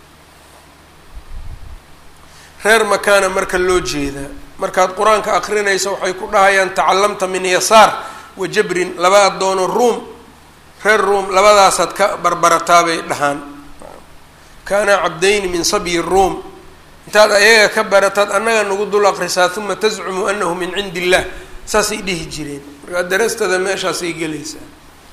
reer makaana marka loo jeedaa markaad qur-aanka akrinaysa waxay ku dhahayaan tacalamta min yasaar wa jabrin laba addoono ruum reer ruum labadaasaad ka barbarataa bay dhahaan kaana cabdayni min sabyi ruum intaad ayaga ka barataad annaga nagu dul akrisaa uma tascumu anahu min cindi illah saasay dhihi jireen markaa darastada meeshaasay gelaysaa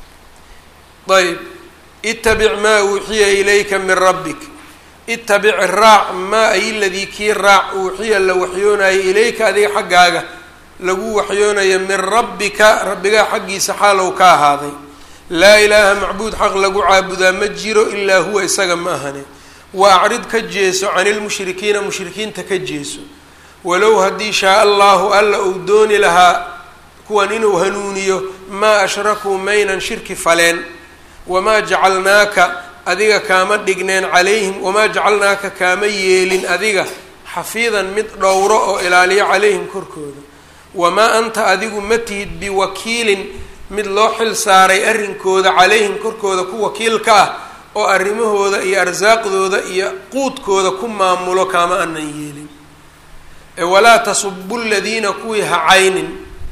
ayb itabic maa uuxiya ilayka min rabbik itabic raac maa ay ladii kii raac uuxiya la waxyoonayo ilayka adiga xaggaaga lagu waxyoonayo min rabbika rabbigaa xaggiisa xaalow ka ahaaday laa ilaaha macbuud xaq lagu caabudaa ma jiro ilaa huwa isaga ma ahane wa acrid ka jeeso cani lmushrikiina mushrikiinta ka jeeso walow haddii shaa allahu alla uu dooni lahaa kuwan inuu hanuuniyo maa ashrakuu maynan shirki faleen wamaa jacalnaaka adiga kaama dhigneen calayhim wamaa jacalnaaka kaama yeelin adiga xafiidan mid dhowro oo ilaaliyo calayhim korkooda wamaa anta adigu ma tihid biwakiilin mid loo xil saaray arrinkooda calayhim korkooda ku wakiilka ah oo arrimahooda iyo arsaaqdooda iyo quudkooda ku maamulo kaama anan yeelin walaa tasubuu ladiina kuwii ha caynin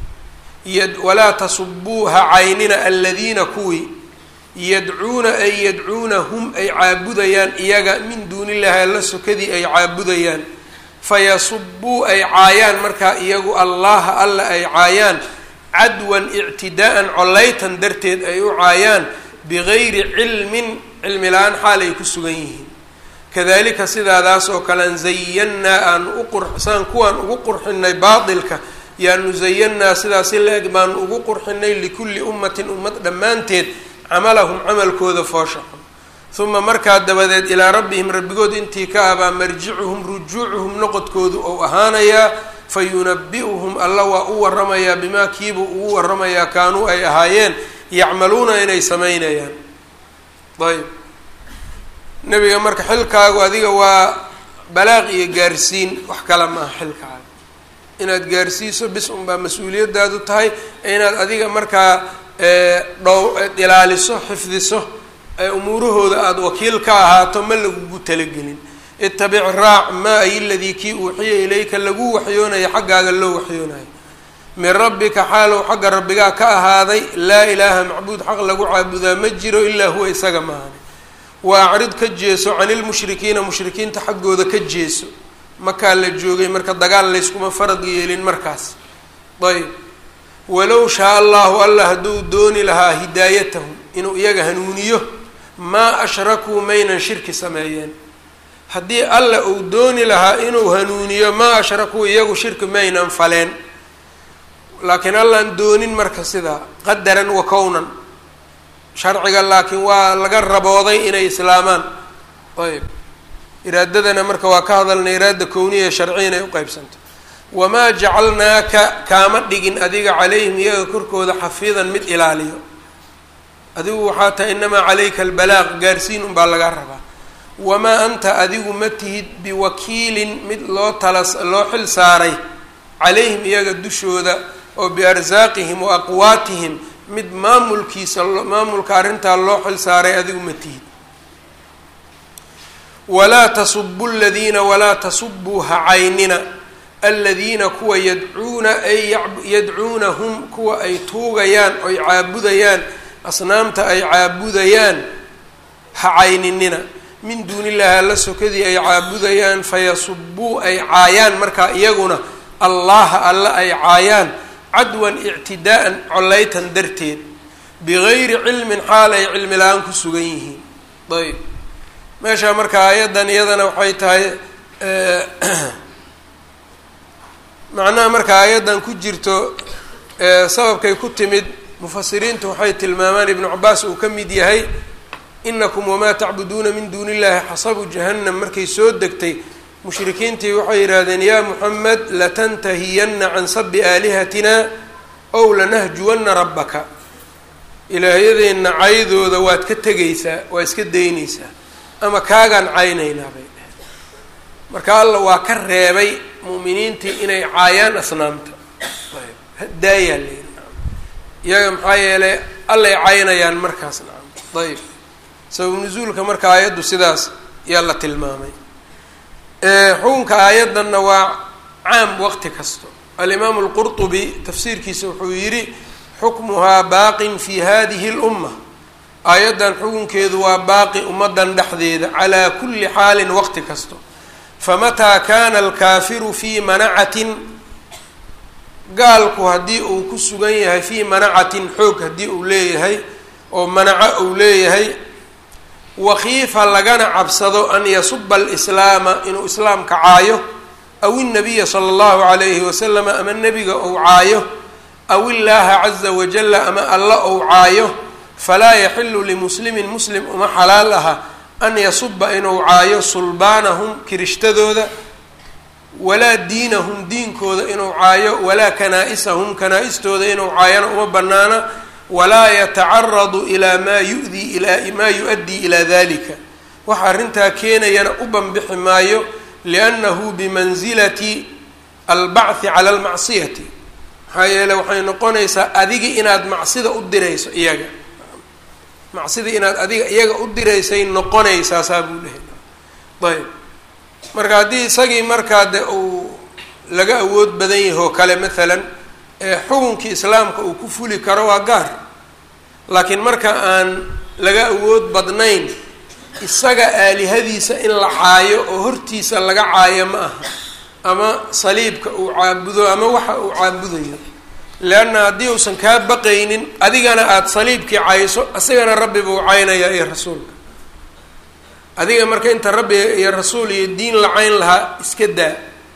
walaa tasubuu ha caynina aladiina kuwii yadcuuna ay yadcuuna hum ay caabudayaan iyaga min duunillahi alla sokadii ay caabudayaan fayasubuu ay caayaan markaa iyagu allaha alla ay caayaan cadwan ictidaa'an collaytan darteed ay u caayaan bigayri cilmin cilmi la-aan xaal ay ku sugan yihiin kadalika sidaadaas oo kalean zayannaa aan u qurxsaan kuwaan ugu qurxinay baatilka yaanu zayannaa sidaasi la-eg baanu ugu qurxinay likulli ummatin ummad dhammaanteed camalahum camalkooda foosha xun uma markaa dabadeed ilaa rabbihim rabbigood intii ka abaa marjicuhum rujuucuhum noqodkoodu ou ahaanayaa fa yunabi-uhum alla waa u waramayaa bimaa kiibuu ugu waramayaa kaanuu ay ahaayeen yacmaluuna inay samaynayaan ayb nebiga marka xilkaagu adiga waa balaaq iyo gaarsiin wax kale maaha xilkaaga inaad gaarsiiso bis unbaa mas-uuliyadaadu tahay inaad adiga markaa dhow ilaaliso xifdiso umuurahooda aada wakiil ka ahaato ma lagugu talagelin itabic raac maa ay ladii kii uuxiya ilayka lagu waxyoonayo xaggaaga loo waxyoonayo min rabbika xaalow xagga rabbigaa ka ahaaday laa ilaaha macbuud xaq lagu caabudaa ma jiro ilaa huwa isaga maahane wa acrid ka jeeso cani lmushrikiina mushrikiinta xaggooda ka jeeso makaa la joogay marka dagaal layskuma farad yeelin markaas ayb walow shaa allahu allah hadduu dooni lahaa hidaayatahum inuu iyaga hanuuniyo maa ashrakuu maynan shirki sameeyeen haddii alla uu dooni lahaa inuu hanuuniyo maa ashrakuu iyagu shirki maynan faleen laakiin allaan doonin marka sidaa qadaran wa kownan sharciga laakiin waa laga rabooday inay islaamaan ayb iraadadana marka waa ka hadalna iraada kowniya sharciya inay uqeybsanto wamaa jacalnaaka kaama dhigin adiga calayhim iyaga korkooda xafiidan mid ilaaliyo adigu waxaa tahay inamaa calayka albalaaq gaarsiin unbaa lagaa rabaa wamaa anta adigu ma tihid biwakiilin mid loo tala loo xil saaray calayhim iyaga dushooda oo biarsaaqihim wa aqwaatihim mid maamulkiisa maamulka arrintaa loo xil saaray adigu ma tihid walaa tasubu ladiina walaa tasubuu ha caynina aladiina kuwa yadcuuna ay yadcuunahum kuwa ay tuugayaan oy caabudayaan asnaamta ay caabudayaan ha cayninina min duunillahi alla sokadii ay caabudayaan fayasubuu ay caayaan markaa iyaguna allaha alla ay caayaan cadwan ictidaa'an collaytan darteed bigayri cilmin xaal ay cilmi la-aan ku sugan yihiin ayb meesha marka aayaddan iyadana waxay tahay macnaha marka aayaddan ku jirto sababkay ku timid mufasiriintu waxay tilmaamaan ibnu cabaas uu ka mid yahay inakum wamaa tacbuduuna min duuni illahi xasabu jahannam markay soo degtay mushrikiintii waxay yidhaahdeen yaa muxamed latantahiyanna can sabi aalihatina ow lanahjuwanna rabbaka ilaahyadeenna caydooda waad ka tegaysaa waa iska daynaysaa ama kaagaan caynaynaa bay dheheen marka alla waa ka reebay mu'miniintii inay caayaan asnaamta daayaa layidhi iyaga maxaa yeelay allay caynayaan markaas nacam ayb sabab nusuulka marka aayaddu sidaas yaa la tilmaamay xukunka aayaddanna waa caam waqti kasto alimaamu alqurtubi tafsiirkiisa wuxuu yidhi xukmuhaa baaqin fi hadihi اlumma aayaddan xukunkeedu waa baaqi ummaddan dhexdeeda calaa kulli xaalin waqti kasto famataa kana alkaafiru fii manacatin gaalku haddii uu ku sugan yahay fii manacatin xoog haddii uu leeyahay oo manaco uu leeyahay wakiifa lagana cabsado an yasuba alislaama inuu islaamka caayo aw innabiya sala allahu calayhi wasalama ama nebiga ou caayo aw illaaha caza wajalla ama alla ou caayo falaa yaxilu limuslimin muslim uma xalaal aha an yasuba inuu caayo sulbaanahum kirishtadooda walaa diinahum diinkooda inuu caayo walaa kanaa-isahum kanaa-istooda inuu caayona uma banaana walaa yatacaradu ilaa maa yudii ilaa maa yu-addii ilaa dalika waxa arrintaa keenayana u banbixi maayo liannahu bimansilati albacthi cala almacsiyati maxaa yeele waxay noqonaysaa adiga inaad macsida u dirayso iyaga macsida inaad adiga iyaga u diraysay noqonaysaa saa buu lehay ayb marka haddii isagii markaa de uu laga awood badan yahay oo kale maalan xukunkii islaamka uu ku fuli karo waa gaar laakiin marka aan laga awood badnayn isaga aalihadiisa in la caayo oo hortiisa laga caayo ma aha ama saliibka uu caabudo ama waxa uu caabudayo leanna haddii uusan kaa baqaynin adigana aada saliibkii cayso isagana rabbi buu caynayaa iyo rasuulka adiga marka inta rabbi iyo rasuul iyo diin la cayn lahaa iska daa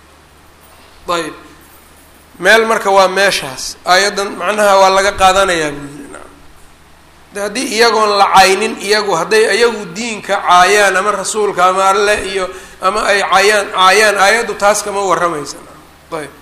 ayb meel marka waa meeshaas aayaddan macnaha waa laga qaadanayaa buu yidhi nacam de haddii iyagoon la caynin iyagu hadday iyagu diinka caayaan ama rasuulka ama alle iyo ama ay caayaan caayaan aayaddu taas kama warramaysa nacam ayb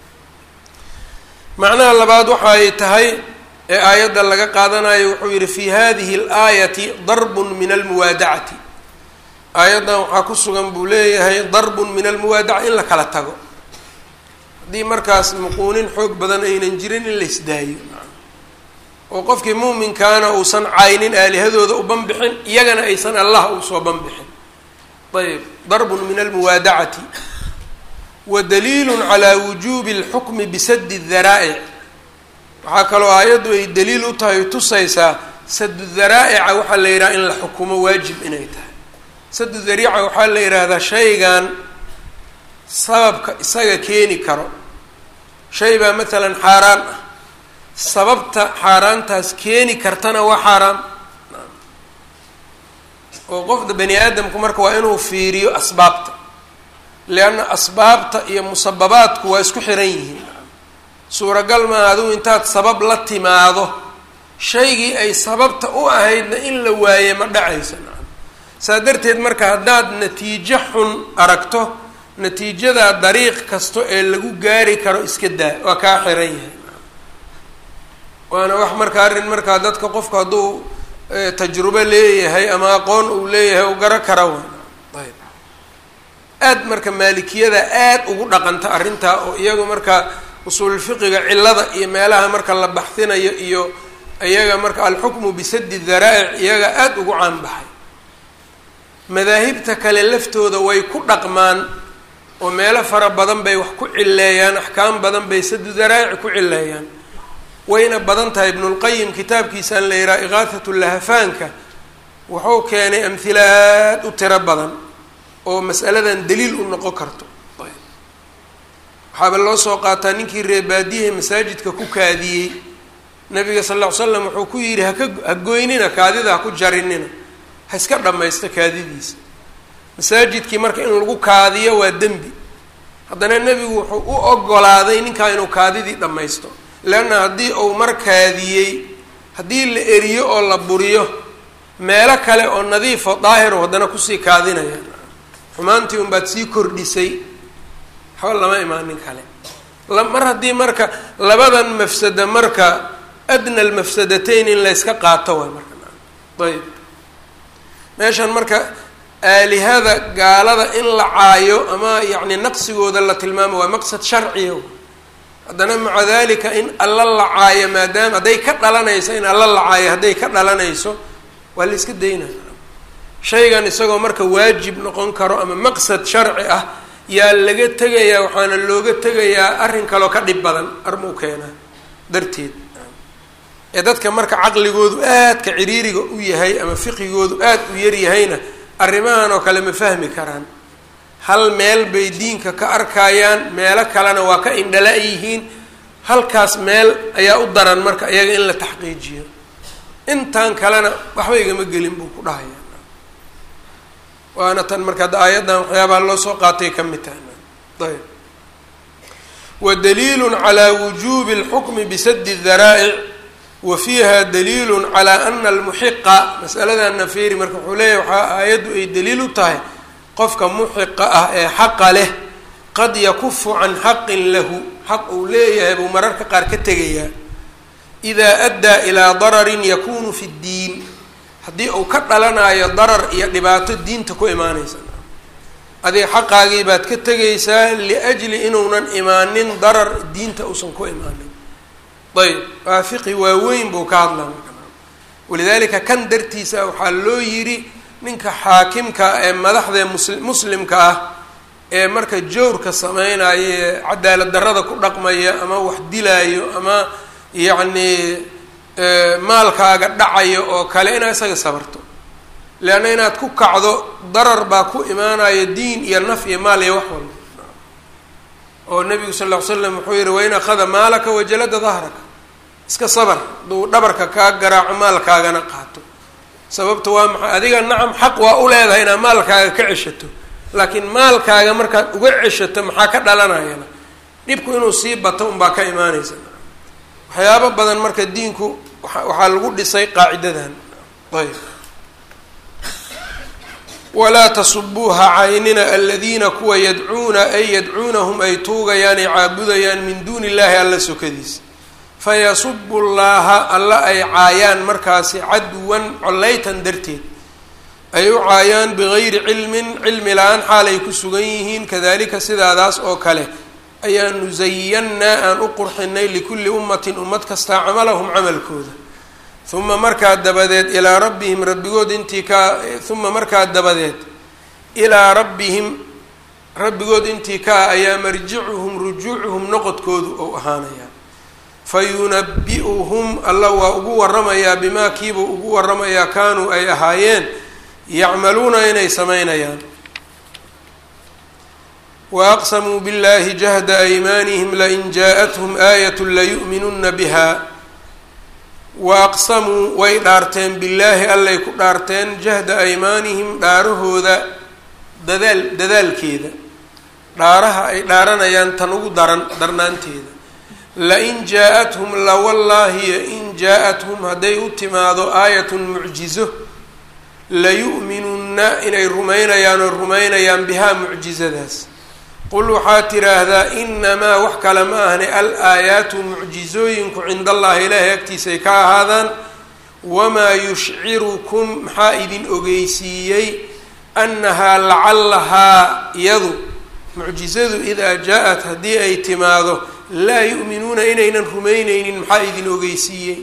macnaha labaad waxa ay tahay ee aayadda laga qaadanayo wuxuu yidhi fi hadihi alaayati darbun min almuwaadacati aayaddan waxaa ku sugan buu leeyahay darbun min almuwaadaca in la kala tago haddii markaas muquunin xoog badan aynan jirin in la isdaayo oo qofkii muuminkaana uusan caynin aalihadooda u banbixin iyagana aysan allah usoo banbixin ayb darbun min almuwaadacati wa daliilun calaa wujuubi alxukmi bisadi daraa'ic waxaa kaloo aayaddu ay daliil u tahay tusaysaa sadu daraa'ica waxaa la yidhaha in la xukumo waajib inay tahay sadu dariica waxaa la yidhaahdaa shaygan sababka isaga keeni karo shay baa maalan xaaraan ah sababta xaaraantaas keeni kartana waa xaaraam oo qofda bani aadamku marka waa inuu fiiriyo asbaabta leanna asbaabta iyo musababaadku waa isku xiran yihiin suuragal maaha adigu intaad sabab la timaado shaygii ay sababta u ahaydna in la waaye ma dhacaysa saa darteed marka haddaad natiijo xun aragto natiijadaa dariiq kasto ee lagu gaari karo iska daa waa kaa xiran yahay waana wax marka arrin markaa dadka qofku hadduu tajrubo leeyahay ama aqoon uu leeyahay u garo kara wa ayb aad marka maalikiyada aad ugu dhaqanta arrintaa oo iyagu marka usuulfiqiga cilada iyo meelaha marka la baxsinayo iyo iyaga marka alxukmu bisadi daraa'ic iyaga aada ugu caanbaxay madaahibta kale laftooda way ku dhaqmaan oo meelo fara badan bay wax ku cileeyaan axkaam badan bay sadu daraa'ic ku cileeyaan wayna badan tahay ibnulqayim kitaabkiisaan la yidhaha iqaathatu lahafaanka wuxuu keenay amhila aad u tiro badan oo mas'aladan daliil u noqon karto waxaaba loo soo qaataa ninkii reebaadiyaha masaajidka ku kaadiyey nabiga sal lla ly slam wuxuu ku yidhi haka ha goynina kaadida ha ku jarinina ha iska dhammaysta kaadidiisa masaajidkii marka in lagu kaadiyo waa dembi haddana nebigu wuxuu u ogolaaday ninkaa inuu kaadidii dhammaysto leanna haddii uu mar kaadiyey haddii la eriyo oo la buriyo meelo kale oo nadiifo daahiro haddana kusii kaadinaya xumaantii unbaad sii kordhisay waxba lama imaanin kale mar haddii marka labadan mafsada marka adna almafsadatayn in layska qaato waay marka ayb meeshan marka aalihada gaalada in la caayo ama yacni naqsigooda la tilmaamo waa maqsad sharciya haddana maca dalika in alla la caayo maadaama hadday ka dhalanayso in alla la caayo hadday ka dhalanayso waa la iska daynaya shaygan isagoo marka waajib noqon karo ama maqsad sharci ah yaa laga tegayaa waxaana looga tegayaa arrin kaloo ka dhib badan armuu keenaa darteed ee dadka marka caqligoodu aadka ciriiriga u yahay ama fiqigoodu aad u yaryahayna arrimahan oo kale ma fahmi karaan hal meel bay diinka ka arkayaan meelo kalena waa ka indhala yihiin halkaas meel ayaa u daran marka iyaga in la taxqiijiyo intan kalena waxba igama gelin buu ku dhahaya waana tan marka hadda aayaddan waxyaabaha loo soo qaatay ka mid tahay ayb wa daliilu calaa wujuubi اlxukmi bisadi daraa'ic wa fiiha daliilu calaa ana almuxiqa masaladanna feeri marka wuxuu leeyahy waxaa aayaddu ay daliil u tahay qofka muxiqa ah ee xaqa leh qad yakufu can xaqin lahu xaq uu leeyahay buu mararka qaar ka tegayaa idaa addaa ilaa dararin yakunu fi ddiin haddii uu ka dhalanayo darar iyo dhibaato diinta ku imaanaysa adiga xaqaagii baad ka tegaysaa liajli inuunan imaanin darar diinta uusan ku imaanin ayb waa fiqi waaweyn buu ka hadlaa walidaalika kan dartiisa waxaa loo yidhi ninka xaakimka ee madaxdee mus muslimka ah ee marka jawrka sameynaya ee cadaalad darrada ku dhaqmaya ama wax dilaayo ama yacni maalkaaga dhacayo oo kale inaad isaga sabarto leanna inaad ku kacdo darar baa ku imaanayo diin iyo naf iyo maal iyo wax walba oo nabigu sal ll ly slam wuxuu yihi wain akhada maalaka wajalada dahraka iska sabar hadduu dhabarka kaa garaaco maalkaagana qaato sababta waa maxay adiga nacam xaq waa u leedahay inaad maalkaaga ka ceshato laakiin maalkaaga markaad uga ceshato maxaa ka dhalanayana dhibku inuu sii bato unbaa ka imaanaysa waxyaabo badan marka diinku waxaa lagu dhisay qaacidadan ayb walaa tasubuuha caynina aladiina kuwa yadcuuna ay yadcuunahum ay tuugayaan ay caabudayaan min duuni illahi alla sokadiisa fayasubu llaaha alla ay caayaan markaasi cadwan collaytan darteed ay u caayaan bigayri cilmin cilmi la-aan xaal ay ku sugan yihiin kadalika sidaadaas oo kale ayaanu zayannaa aan u qurxinay likulli ummatin ummad kastaa camalahum camalkooda uma markaa dabadeed ilaa rabbihim rabbigood intii kaa uma markaa dabadeed ilaa rabbihim rabbigood intii kaa ayaa marjicuhum rujuucuhum noqodkoodu ou ahaanayaa fa yunabi-uhum alla waa ugu waramayaa bimaa kiibuu ugu waramayaa kaanuu ay ahaayeen yacmaluuna inay samaynayaan waaqsamuu biاllahi jahda aymaanihim lain jaaءathum aayat layu'minuna biha waaqsamuu way dhaarteen billaahi allay ku dhaarteen jahda aymaanihim dhaarahooda dadaal dadaalkeeda dhaaraha ay dhaaranayaan tan ugu daran darnaanteeda lain jaa-athum lawallaahiyo in jaa-athum hadday u timaado aayatun mucjizo layu'minunna inay rumaynayaan oo rumaynayaan bihaa mucjizadaas qul waxaad tidhaahdaa inamaa wax kale ma ahne al aayaatu mucjizooyinku cinda allahi ilaahay agtiisay ka ahaadaan wamaa yushcirukum maxaa idin ogeysiiyey annahaa lacallahaa iyadu mucjizadu idaa jaa-at haddii ay timaado laa yu'minuuna inaynan rumayneynin maxaa idin ogeysiiyey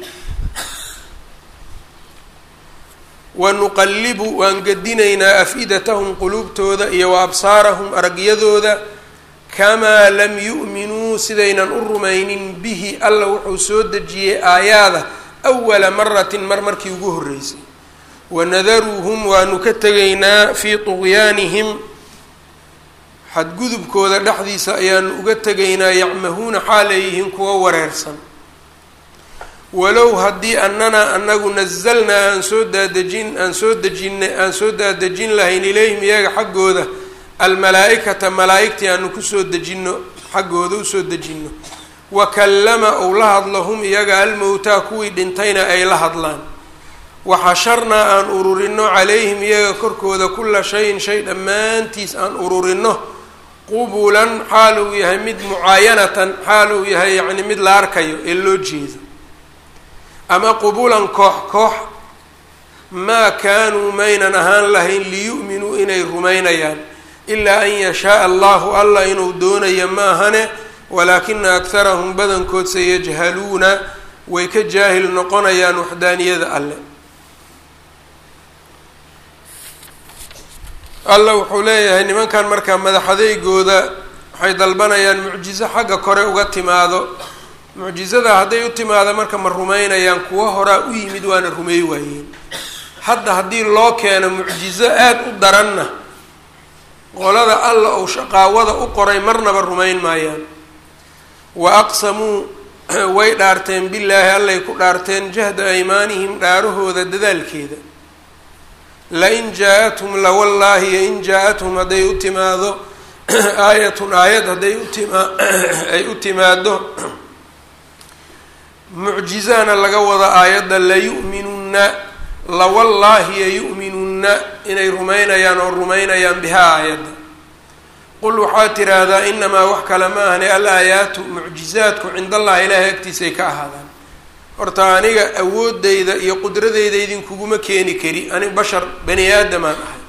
wanuqallibu waan gedinaynaa af-idatahum quluubtooda iyo wa absaarahum aragyadooda kamaa lam yu'minuu sidaynan u rumaynin bihi alla wuxuu soo dejiyey aayaada awala maratin mar markii ugu horreysay wanadaruuhum waanu ka tegaynaa fii tuqyaanihim xadgudubkooda dhexdiisa ayaanu uga tegaynaa yacmahuuna xaaleeyihiin kuwa wareersan walow haddii annana anagu nazalnaa aan soo daadejin aan soo dejinay aan soo daadejin lahayn ilayhim iyaga xaggooda almalaa-ikata malaa-igtii aanu kusoo dejino xaggooda usoo dejino wa kallama ou la hadlo hum iyaga almowtaa kuwii dhintayna ay la hadlaan waxasharnaa aan ururino calayhim iyaga korkooda kula shayin shay dhammaantiis aan ururino qubulan xaal uu yahay mid mucaayanatan xaal uu yahay yacni mid la arkayo ee loo jeedo ama qubulan koox koox maa kaanuu maynan ahaan lahayn liyu'minuu inay rumaynayaan ilaa an yashaaa allahu allah inuu doonayo maahane walaakina akharahum badankood sayajhaluuna way ka jaahil noqonayaan waxdaaniyada alle alla wuxuu leeyahay nimankan markaa madaxadeygooda waxay dalbanayaan mucjizo xagga kore uga timaado mucjizada hadday u timaado marka ma rumaynayaan kuwa horaa u yimid waana rumeey waayeen hadda haddii loo keeno mucjizo aada u daranna qolada alla ou shaqaawada u qoray marnaba rumayn maayaan wa aqsamuu way dhaarteen billaahi allay ku dhaarteen jahda aymaanihim dhaarahooda dadaalkeeda lain jaa-athum lawallaahi yoin jaa-athum hadday u timaado aayatun aayad hadday utima ay u timaado mucjizana laga wada aayadda layu'minunna lawallaahi yayu'minunna inay rumaynayaan oo rumaynayaan bihaa aayadda qul waxaad tiraahdaa inamaa wax kale ma ahne al aayaatu mucjizaadku cind allahi ilaahay agtiisay ka ahaadaan horta aniga awoodeyda iyo qudradeyda idinkuguma keeni kari ani bashar bani aadamaan ahay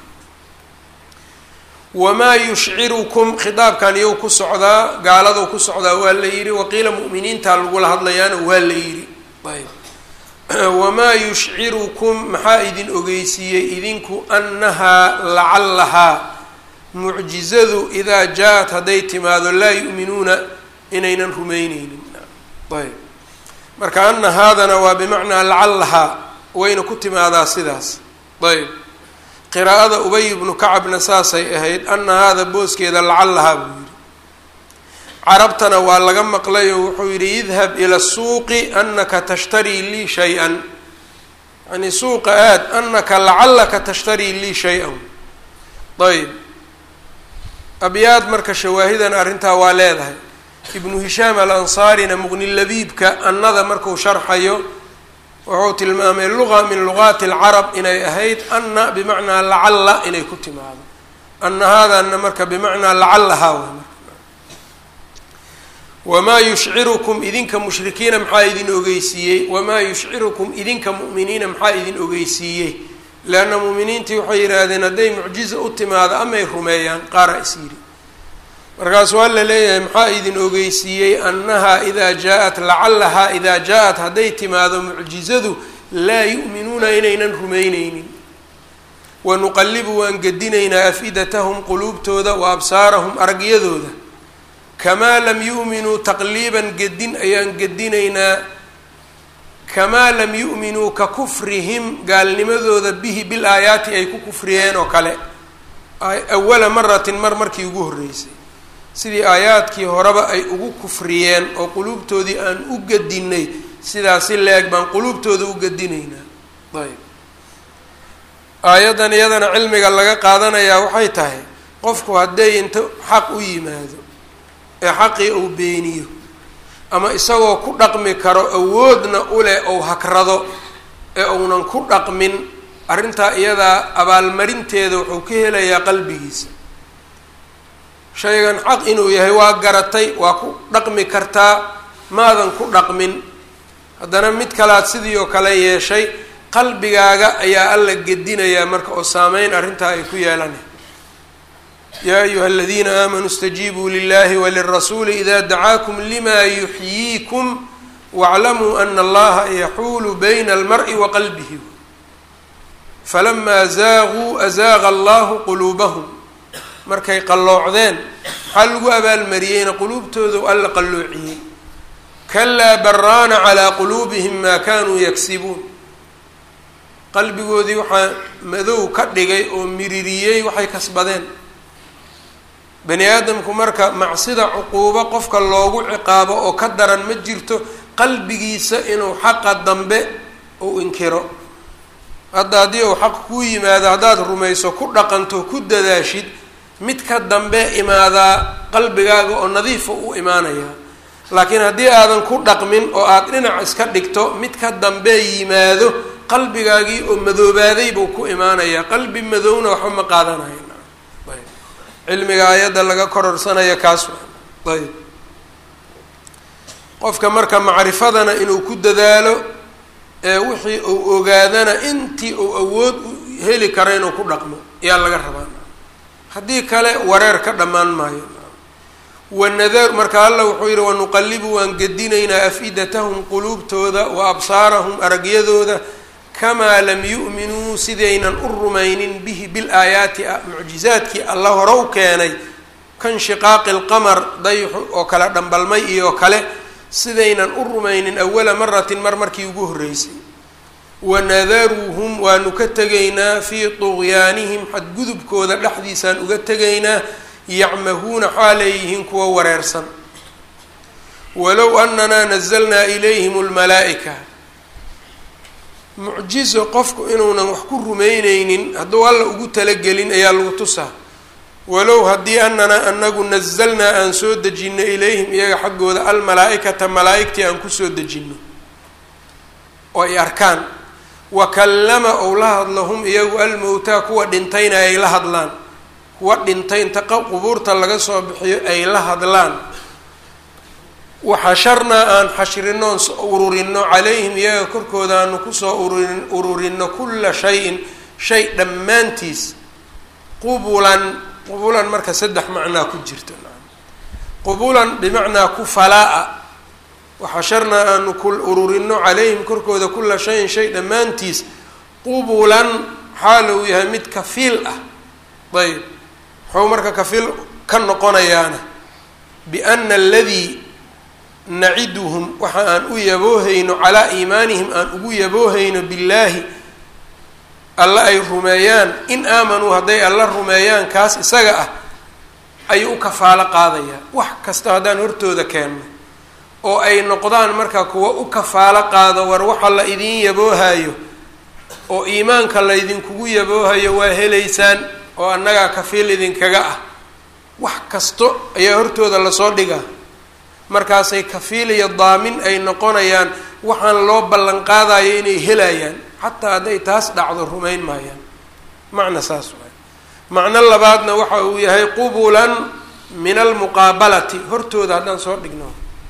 wamaa yushcirukum khitaabkan iyow ku socdaa gaaladou ku socdaa waa la yidhi waqiila mu'miniintaa lagula hadlayaana waa la yidhi ayb wamaa yushcirukum maxaa idin ogeysiiyey idinku annahaa lacallahaa mucjizadu idaa jaa-at hadday timaado laa yu'minuuna inaynan rumeyneynin ayb marka ana haadana waa bimacnaa lacallahaa wayna ku timaadaa sidaas ayb qiraa'ada ubay ibnu kacabna saasay ahayd ana haada booskeeda lacallahaa buu yidhi carabtana waa laga maqlay oo wuxuu yidhi idhab ila suuqi anaka tashtarii lii shay-an yani suuqa aad anaka lacallaka tashtarii lii shay-an ayb abyaad marka shawaahidan arrintaa waa leedahay ibnu hishaam alansaarina muqni labiibka annada marku sharxayo wuxuu tilmaamay luqa min luqaati alcarab inay ahayd anna bimacnaa lacalla inay ku timaado anna haadana marka bimacnaa lacallahaa way marka wamaa yushcirukum idinka mushrikiina maxaa idin ogeysiiyey wamaa yushcirukum idinka mu'miniina maxaa idin ogeysiiyey leanna mu'miniintii waxay yidhaahdeen hadday mucjiza u timaado amay rumeeyaan qaara is yidhi markaas waa la leeyahay maxaa idin ogeysiiyey annahaa idaa jaa-at lacallahaa idaa jaa-at hadday timaado mucjizadu laa yu'minuuna inaynan rumeyneynin wanuqallibu waan gedinaynaa af-idatahum quluubtooda wa absaarahum aragyadooda kamaa lam yu'minuu taqliiban gedin ayaan gedinaynaa kamaa lam yu'minuu ka kufrihim gaalnimadooda bihi bil aayaati ay ku kufriyeen oo kale awala maratin mar markii ugu horreysay sidii aayaadkii horeba ay ugu kufriyeen oo quluubtoodii aan u gedinay sidaasi leeg baan quluubtooda u gedinaynaa ayb aayaddan iyadana cilmiga laga qaadanayaa waxay tahay qofku hadday inta xaq u yimaado ee xaqii uu beeniyo ama isagoo ku dhaqmi karo awoodna u leh ou hakrado ee uunan ku dhaqmin arrintaa iyadaa abaalmarinteeda wuxuu ka helayaa qalbigiisa shaygan xaq inuu yahay waa garatay waa ku dhaqmi kartaa maadan ku dhaqmin haddana mid kalaad sidii oo kale yeeshay qalbigaaga ayaa alla gedinayaa marka oo saameyn arrintaa ay ku yeelanay yaa ayuha aladiina aamanuu اstajiibuu lilahi walirasuuli ida dacaakum lima yuxyiikum wاclamuu ana allaha yaxuulu bayna almar'i wa qalbihi falamaa zaaguu azaaqa allahu quluubahum markay qalloocdeen maxaa lagu abaalmariyeyna quluubtoodu alla qalloociyey kalaa baraana calaa quluubihim maa kanuu yagsibuun qalbigoodii waxaa madow ka dhigay oo miririyey waxay kasbadeen bani aadamku marka macsida cuquubo qofka loogu ciqaabo oo ka daran ma jirto qalbigiisa inuu xaqa dambe uu inkiro hadda haddii uu xaq kuu yimaado haddaad rumayso ku dhaqanto ku dadaashid mid ka dambe imaadaa qalbigaaga oo nadiifa u imaanayaa laakiin haddii aadan ku dhaqmin oo aada dhinac iska dhigto mid ka dambe yimaado qalbigaagii oo madoobaaday buu ku imaanayaa qalbi madowna waxba ma qaadanayo ayb cilmiga aayadda laga kororsanaya kaas ayb qofka marka macrifadana inuu ku dadaalo ee wixii uu ogaadana intii uu awood u heli kara inuu ku dhaqmo ayaa laga rabaa haddii kale wareer ka dhammaan maayo wanadar marka alla wuxuu yidhi wanuqallibu waan gedinaynaa af-idatahum quluubtooda wa absaarahum aragyadooda kamaa lam yu'minuu sidaynan u rumaynin bihi bil-aayaati mucjizaadkii alla hore u keenay kanshiqaaqi lqamar dayxu oo kale dhambalmay iyo kale sidaynan u rumaynin awala maratin mar markii ugu horreysay wanadaruuhum waanu ka tegaynaa fii tuqyaanihim xadgudubkooda dhexdiisaan uga tegaynaa yacmahuuna xaaleeyihiin kuwa wareersan walow ananaa nazalnaa ilayhim lmalaa'ika mucjizo qofku inuunan wax ku rumeyneynin hadduu alla ugu talagelin ayaa lagu tusaa walow haddii ananaa anagu nazalnaa aan soo dejino ilayhim iyaga xaggooda almalaa-ikata malaa-igtii aan kusoo dejino oo ay arkaan wa kallama ou la hadlo hum iyagu almowtaa kuwa dhintayna ay la hadlaan kuwa dhintay inta qubuurta laga soo bixiyo ay la hadlaan waxasharnaa aan xashrinoon ururino calayhim iyaga korkooda aanu kusoo ururin ururino kulla shayin shay dhammaantiis qubulan qubulan marka saddex macnaa ku jirto qubulan bimacnaa kufalaa-a waxasharnaa aanu ku ururino calayhim korkooda kulla shayin shay dhammaantiis qubulan xaal uu yahay mid kafiil ah ayb muxuu marka kafiil ka noqonayaana biana aladii naciduhum waxa aan u yaboohayno calaa iimaanihim aan ugu yaboohayno billaahi alla ay rumeeyaan in aamanuu hadday alla rumeeyaan kaas isaga ah ayuu u kafaalo qaadayaa wax kasta haddaan hortooda keenno oo ay noqdaan marka kuwa u kafaalo qaado war waxa la idiin yaboohayo oo iimaanka laydinkugu yaboohayo waa helaysaan oo annagaa kafiil idinkaga ah wax kasto ayaa hortooda lasoo dhigaa markaasay kafiil iyo daamin ay noqonayaan waxaan loo ballan qaadayo inay helayaan xataa hadday taas dhacdo rumayn maayaan macna saas waay macno labaadna waxa uu yahay qubulan min almuqaabalati hortooda haddaan soo dhigno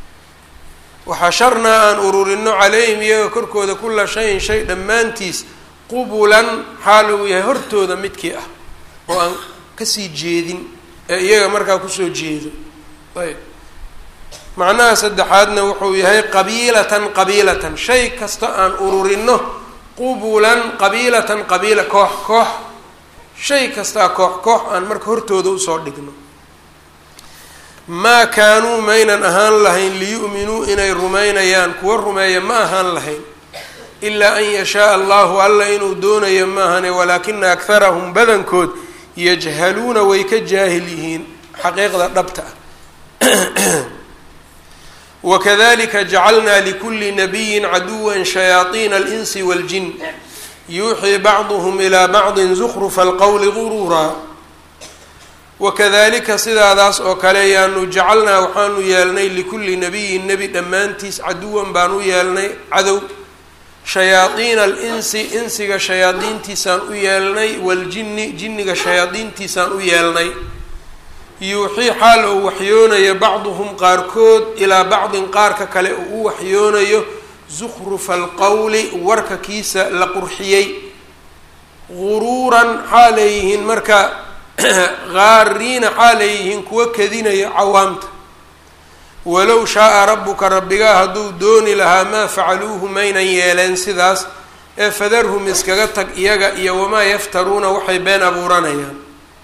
waxasharnaa aan ururino calayhim iyaga korkooda kula shayin shay dhammaantiis qubulan xaal uu yahay hortooda midkii ah oo aan kasii jeedin ee iyaga markaa kusoo jeedo ayb macnaha saddexaadna wuxuu yahay qabiilatan qabiilatan shay kasta aan ururino qubulan qabiilatan qabiila koox koox shay kastaa koox koox aan marka hortooda usoo dhigno maa kaanuu maynan ahaan lahayn liyu'minuu inay rumaynayaan kuwa rumeeya ma ahaan lahayn ilaa an yashaaa allahu alla inuu doonayo maahane walaakina akharahum badankood yajhaluuna way ka jaahil yihiin xaqiiqda dhabta ah wakadalika jacalnaa likuli nabiyin caduwa shayaaiina alinsi waaljin yuuxii bacduhum ilaa bacdin zukrufa alqowli guruuraa wakadalika sidaadaas oo kale yaanu jacalnaa waxaanu yeelnay likulli nabiyin nebi dhammaantiis caduwan baan u yeelnay cadow shayaadiina alinsi insiga shayaadiintiisaan u yeelnay waljini jinniga shayaadiintiisaan u yeelnay yuuxii xaal uu waxyoonayo bacduhum qaarkood ilaa bacdin qaarka kale uu u waxyoonayo zukhrufa alqowli warka kiisa la qurxiyey guruuran xaa leeyihiin marka gaariina xaa leeyihiin kuwa kadinayo cawaamta walow shaaa rabbuka rabbigaa hadduu dooni lahaa maa facaluuhu maynan yeeleen sidaas ee fadarhum iskaga tag iyaga iyo wamaa yaftaruuna waxay been abuuranayaan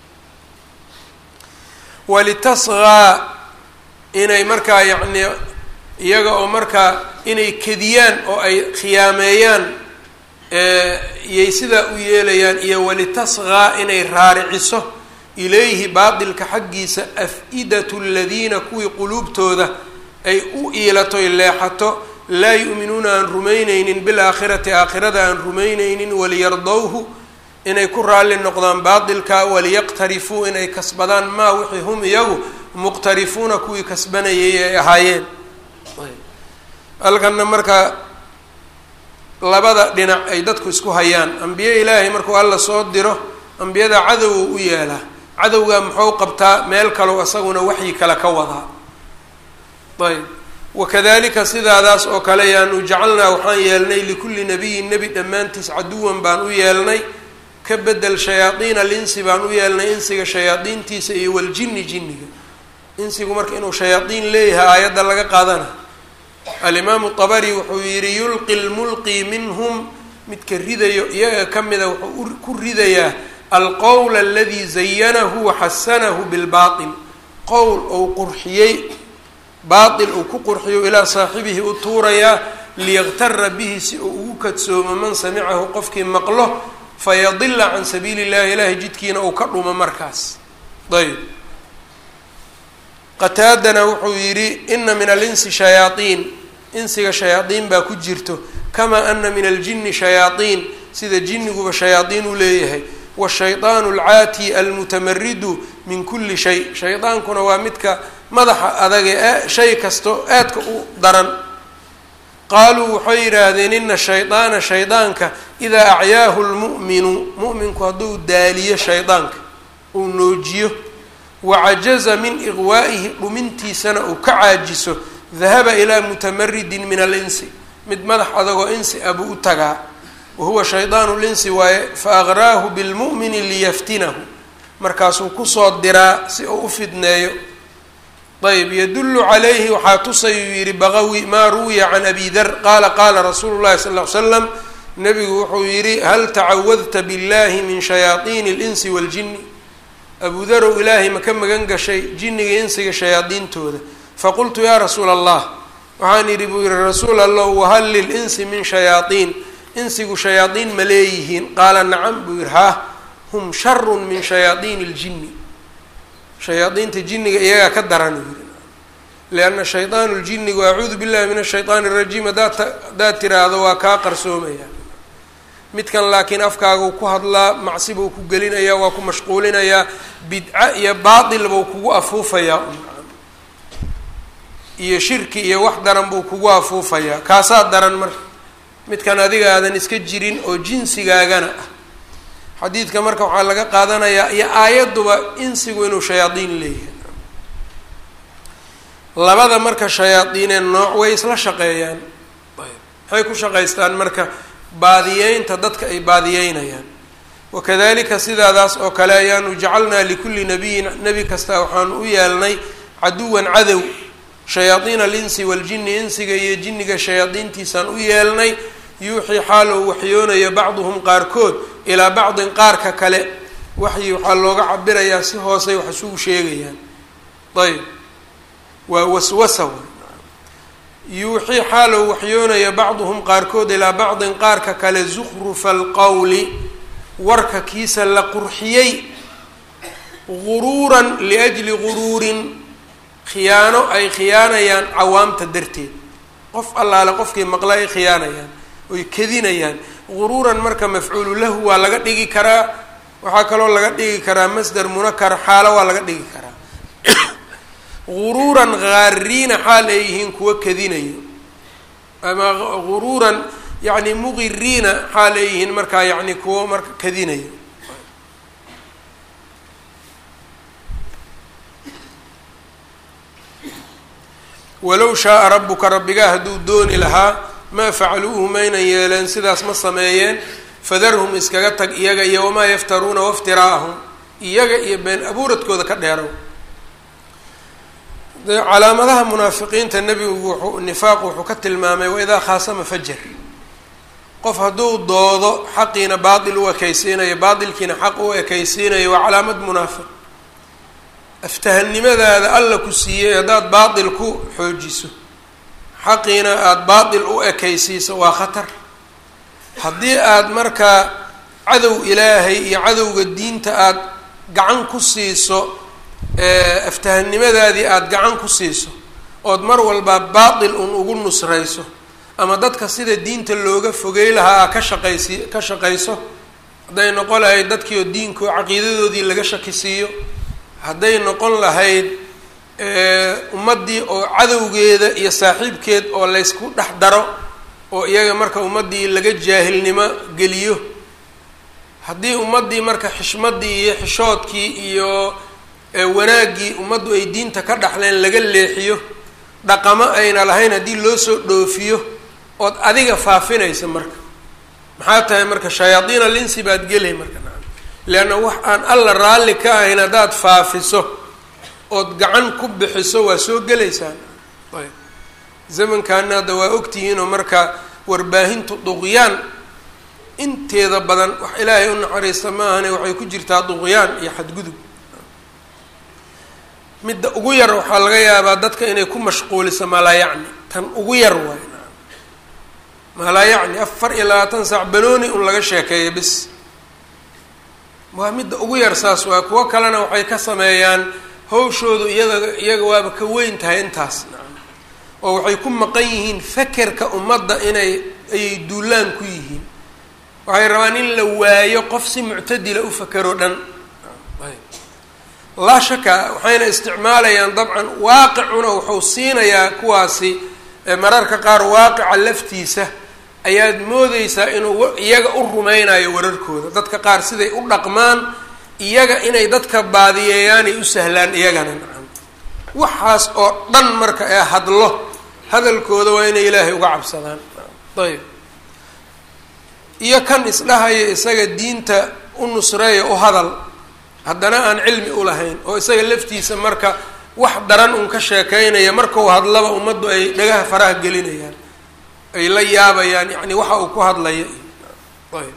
walitasqaa inay markaa yacnii iyaga oo markaa inay kediyaan oo ay khiyaameeyaan iyay sidaa u yeelayaan iyo walitasqaa inay raariciso ilayhi baatilka xaggiisa af-idatu aladiina kuwii quluubtooda ay u iilatoy leexato laa yu'minuuna aan rumayneynin bilaakhirati aakhirada aan rumayneynin waliyardowhu inay ku raalli noqdaan baatilka waliyaqtarifuu inay kasbadaan maa wixii hum iyagu muqtarifuuna kuwii kasbanayay ay ahaayeen halkanna markaa labada dhinac ay dadku isku hayaan ambiye ilaahay markuu alla soo diro ambiyada cadow u yeelaa cadowgaa muxuu qabtaa meel kalow isaguna waxyi kale ka wadaa ayb wakadalika sidaadaas oo kale yaanu jacalnaa waxaan yeelnay likulli nabiyin nebi dhammaantiis caduwan baan u yeelnay ka bedel shayaadiina linsi baan u yeelnay insiga shayaadiintiisa iyo waljini jinniga insigu marka inuu shayaadiin leeyahay aayadda laga qaadana alimaamu dabari wuxuu yihi yulqi lmulqi minhum midka ridayo iyaga ka mida wuxuu ku ridayaa alqowl aladi zayanahu waxasanahu bilbaatil qowl ou qurxiyey baatil uu ku qurxiyo ilaa saaxibihi u tuurayaa liyaktara bihi si uu ugu kadsoomo man samicahu qofkii maqlo fayadila can sabiili illahi ilaahay jidkiina uu ka dhumo markaas ayb qataadana wuxuu yidhi ina min alinsi shayaaiin insiga shayaadiin baa ku jirto kamaa ana min aljini shayaaiin sida jiniguba shayaadiin u leeyahay washaydaanu alcaati almutamaridu min kulli shay shaydaankuna waa midka madaxa adage ee shay kasto aadka u daran qaaluu waxay yidhaahdeen ina shaydaana shaydaanka idaa acyaahu lmu'minu mu'minku hadduu daaliyo shaydaanka uu noojiyo wacajaza min iqwaa'ihi dhumintiisana uu ka caajiso dahaba ilaa mutamaridin min alinsi mid madax adagoo insi abuu u tagaa wahuwa shaydaanu linsi waaye fa aqraahu bilmu'mini liyaftinahu markaasuu kusoo diraa si uu u fidneeyo ayb yadullu calayhi waxaa tusayuu yihi baqawi maa ruwiya can abi dar qaala qaala rasuulu llahi sal ll slam nabigu wuxuu yihi hal tacawadta billahi min shayaaiini اlinsi waاljini abu darow ilaahay ma ka magan gashay jinniga insiga shayaadiintooda faqultu yaa rasuula allah waxaan yidhi buu yihi rasuul allow wahal lilinsi min shayaaiin insigu shayaadiin ma leeyihiin qaala nacam buu yihi haa hum sharu min shayaaiini اljini shayaadiinta jinniga iyagaa ka daran uu yihi lianna shaydaanu ljinigu acuudu billahi min ashayطaan الrajiim haddaad haddaad tiraahdo waa kaa qarsoomaya midkan laakiin afkaaguu ku hadlaa macsi buu ku gelinayaa waa ku mashquulinayaa bidca iyo baatil buu kugu afuufayaa iyo shirki iyo wax daran buu kugu afuufayaa kaasaa daran marka midkan adiga aadan iska jirin oo jinsigaagana ah xadiidka marka waxaa laga qaadanayaa iyo aayadduba insigu inuu shayaadiin leeyahay labada marka shayaadiinee nooc way isla shaqeeyaan maxay ku shaqaystaan marka baadiyeynta dadka ay baadiyeynayaan wakadalika sidaadaas oo kale ayaanu jacalnaa likulli nabiyin nebi kasta waxaanu u yeelnay caduwan cadow shayaadiina alinsi waljini insiga iyo jinniga shayaadiintiisaan u yeelnay yuuxii xaal ou waxyoonayo bacduhum qaarkood ilaa bacdin qaarka kale waxyi waxaa looga cabirayaa si hoosay wax isugu sheegayaan ayb waa waswasa yuuxii xaalow waxyoonaya bacduhum qaarkood ilaa bacdin qaarka kale zukrufa alqowli warka kiisa la qurxiyey guruuran liajli guruurin khiyaano ay khiyaanayaan cawaamta darteed qof allaale qofkii maqla ay khiyaanayaan oy kedinayaan guruuran marka mafcuulu lahu waa laga dhigi karaa waxaa kaloo laga dhigi karaa masdar munakar xaalo waa laga dhigi karaa guruuran gaariina xaal ay yihiin kuwa kedinayo ama guruuran yacni muqiriina xaal ay yihiin markaa yacni kuwo marka kedinayo walow shaaa rabuka rabbigaa hadduu dooni lahaa maa facaluuhu maynan yeeleen sidaas ma sameeyeen fadarhum iskaga tag iyaga iyo wamaa yaftaruuna waftiraa'ahum iyaga iyo been abuuradkooda ka dheerow calaamadaha munaafiqiinta nebigu wuxuu nifaaq wuxuu ka tilmaamay waidaa khaasama fajar qof hadduu doodo xaqiina baatil u ekaysiinayo baatilkiina xaq u ekaysiinayo waa calaamad munaafiq aftahannimadaada alla ku siiyey haddaad baatil ku xoojiso xaqiina aada baatil u ekaysiiso waa khatar haddii aada markaa cadow ilaahay iyo cadowga diinta aada gacan ku siiso aftahannimadaadii aada gacan ku siiso ood mar walba baatil un ugu nusrayso ama dadka sida diinta looga fogey lahaa a ka shaqaysi ka shaqayso hadday noqon lahayd dadkii oo diinku caqiidadoodii laga shakisiiyo hadday noqon lahayd ummaddii oo cadowgeeda iyo saaxiibkeed oo laysku dhex daro oo iyaga marka ummaddii laga jaahilnimo geliyo haddii ummaddii marka xishmaddii iyo xishoodkii iyo wanaaggii ummaddu ay diinta ka dhaxleen laga leexiyo dhaqamo ayna lahayn haddii loo soo dhoofiyo ood adiga faafinaysa marka maxaa tahay marka shayaadiin alinsi baad gelay marka leanna wax aan alla raalli ka ahayn haddaad faafiso ood gacan ku bixiso waa soo gelaysaan ayb zamankaana hadda waa ogtihiinoo marka warbaahintu duqyaan inteeda badan wax ilaahay u naxariista ma ahane waxay ku jirtaa duqyaan iyo xadgudub midda ugu yar waxaa laga yaabaa dadka inay ku mashquuliso malaayacni tan ugu yar waay malaayacni afar iyo labaatan saac banooni un laga sheekeeya bis waa midda ugu yar saas waa kuwo kalena waxay ka sameeyaan hawshoodu iyada iyaga waaba ka weyn tahay intaas oo waxay ku maqan yihiin fakerka ummadda inay ayay duulaan ku yihiin waxay rabaan in la waayo qof si muctadila u fakero dhan laa shaka waxayna isticmaalayaan dabcan waaqicuna wuxuu siinayaa kuwaasi mararka qaar waaqica laftiisa ayaad moodeysaa inuu iyaga u rumeynayo wararkooda dadka qaar siday u dhaqmaan iyaga inay dadka baadiyeeyaanay u sahlaan iyagana nacam waxaas oo dhan marka ee hadlo hadalkooda waa inay ilaahay uga cabsadaan ayb iyo kan isdhahaya isaga diinta u nusreeya u hadal haddana aan cilmi u lahayn oo isaga laftiisa marka wax daran un ka sheekeynaya markau hadlaba ummaddu ay dhagaha faraha gelinayaan ay la yaabayaan yacni waxa uu ku hadlaya ayb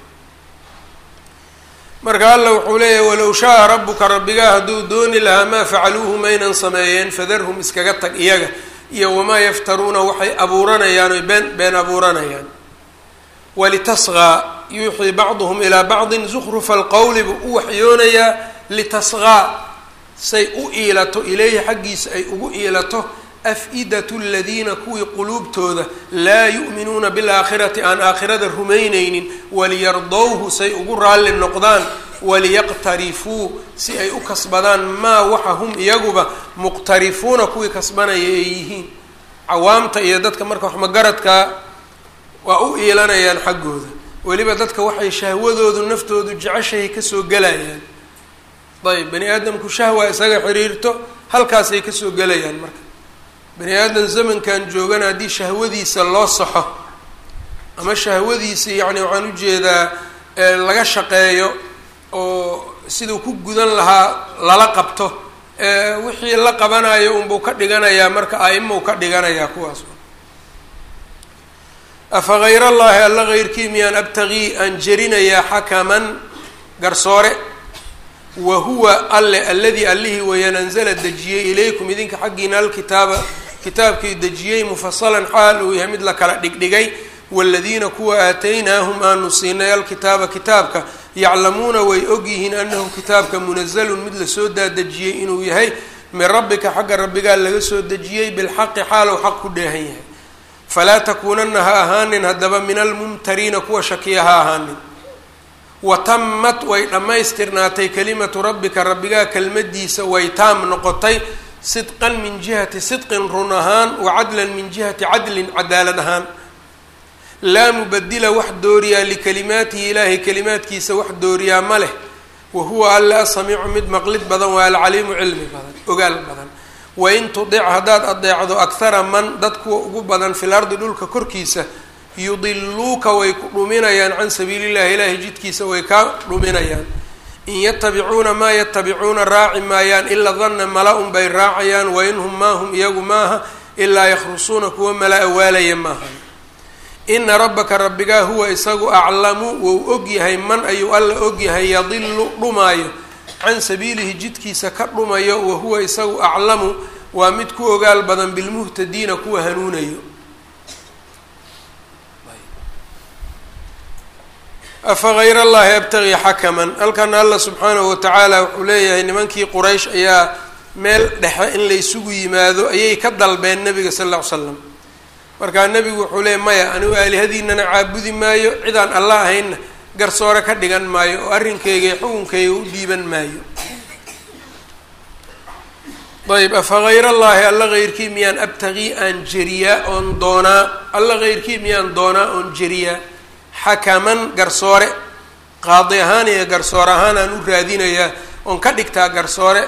marka alla wuxuu leeyahy walow shaaa rabbuka rabbigaa hadduu dooni lahaa maa facaluuhu maynan sameeyeen fadarhum iskaga tag iyaga iyo wamaa yaftaruuna waxay abuuranayaan oy been been abuuranayaan walitasqaa yuuxii bacduhum ilaa bacdin zukrufa alqowli buu u waxyoonayaa litasqaa say u iilato ilayhi xaggiisa ay ugu iilato af-idatu aladiina kuwii quluubtooda laa yu'minuuna bilaakhirati aan aakhirada rumaynaynin waliyardowhu say ugu raalli noqdaan waliyaqtarifuu si ay u kasbadaan maa waxa hum iyaguba muqtarifuuna kuwii kasbanaya ay yihiin cawaamta iyo dadka marka waxmagaradkaa waa u iilanayaan xaggooda weliba dadka waxay shahwadoodu naftoodu jeceshahay kasoo gelayaan ayb bani aadamku shahwa isaga xiriirto halkaasay kasoo gelayaan marka bani aadam zamankan joogana haddii shahwadiisa loo saxo ama shahwadiisa yacni waxaan ujeedaa laga shaqeeyo oo siduu ku gudan lahaa lala qabto wixii la qabanayo unbuu ka dhiganayaa marka aimau ka dhiganayaa kuwaas afa hayr allaahi alla hayrkii miyaan abtagii aan jerinayaa xakaman garsoore wa huwa alle alladii allihii weeyaan anzala dejiyey ilaykum idinka xaggiina alkitaaba kitaabkii dejiyey mufasalan xaal uu yahay mid la kala dhigdhigay waaladiina kuwa aataynaahum aanu siinay alkitaaba kitaabka yaclamuuna way ogyihiin anahu kitaabka munazalun mid lasoo daadejiyey inuu yahay min rabbika xagga rabbigaa laga soo dejiyey bilxaqi xaalow xaq ku dheehan yahay falaa takuunana ha ahaanin haddaba min almumtariina kuwa shakiya ha ahaanin wa tammat way dhammaystirnaatay kelimatu rabbika rabbigaa kelmadiisa way taam noqotay sidqan min jihati sidqin run ahaan wa cadlan min jihati cadlin cadaalad ahaan laa mubadila wax dooriyaa likalimaatihi ilaahay kalimaadkiisa wax dooriyaa ma leh wa huwa alla asamiicu mid maqlid badan waa alcaliimu cilmi badan ogaal badan wain tudic haddaad adeecdo akhara man dad kuwa ugu badan fil ardi dhulka korkiisa yudiluuka way ku dhuminayaan can sabiili llahi ilaahay jidkiisa way kaa dhuminayaan in yatabicuuna maa yatabicuuna raaci maayaan ilaa danna mala un bay raacayaan wa in hum maa hum iyagu maaha ilaa yakhrusuuna kuwa mala awaalaya maaha ina rabbaka rabbigaa huwa isagu aclamu wou og yahay man ayuu alla og yahay yadilu dhumaayo can sabiilihi jidkiisa ka dhumayo wa huwa isagu aclamu waa mid ku ogaal badan bilmuhtadiina kuwa hanuunayo afa hayr allahi abtagii xakaman halkan alla subxaanahu watacaala wuxuu leeyahay nimankii quraysh ayaa meel dhexe in la isugu yimaado ayay ka dalbeen nabiga sal lla ly slam markaa nebigu wuxuu leeyay maya anigu aalihadiinana caabudi maayo cidaan alla ahaynna garsoore ka dhigan maayo oo arrinkayga iyo xukunkayga u dhiiban maayo ayb afa hayr allaahi alla heyrkii miyaan abtagii aan jeriyaa oon doonaa alla heyrkii miyaan doonaa oon jeriyaa xakaman garsoore qaadi ahaan iyo garsoore ahaan aan u raadinayaa oon ka dhigtaa garsoore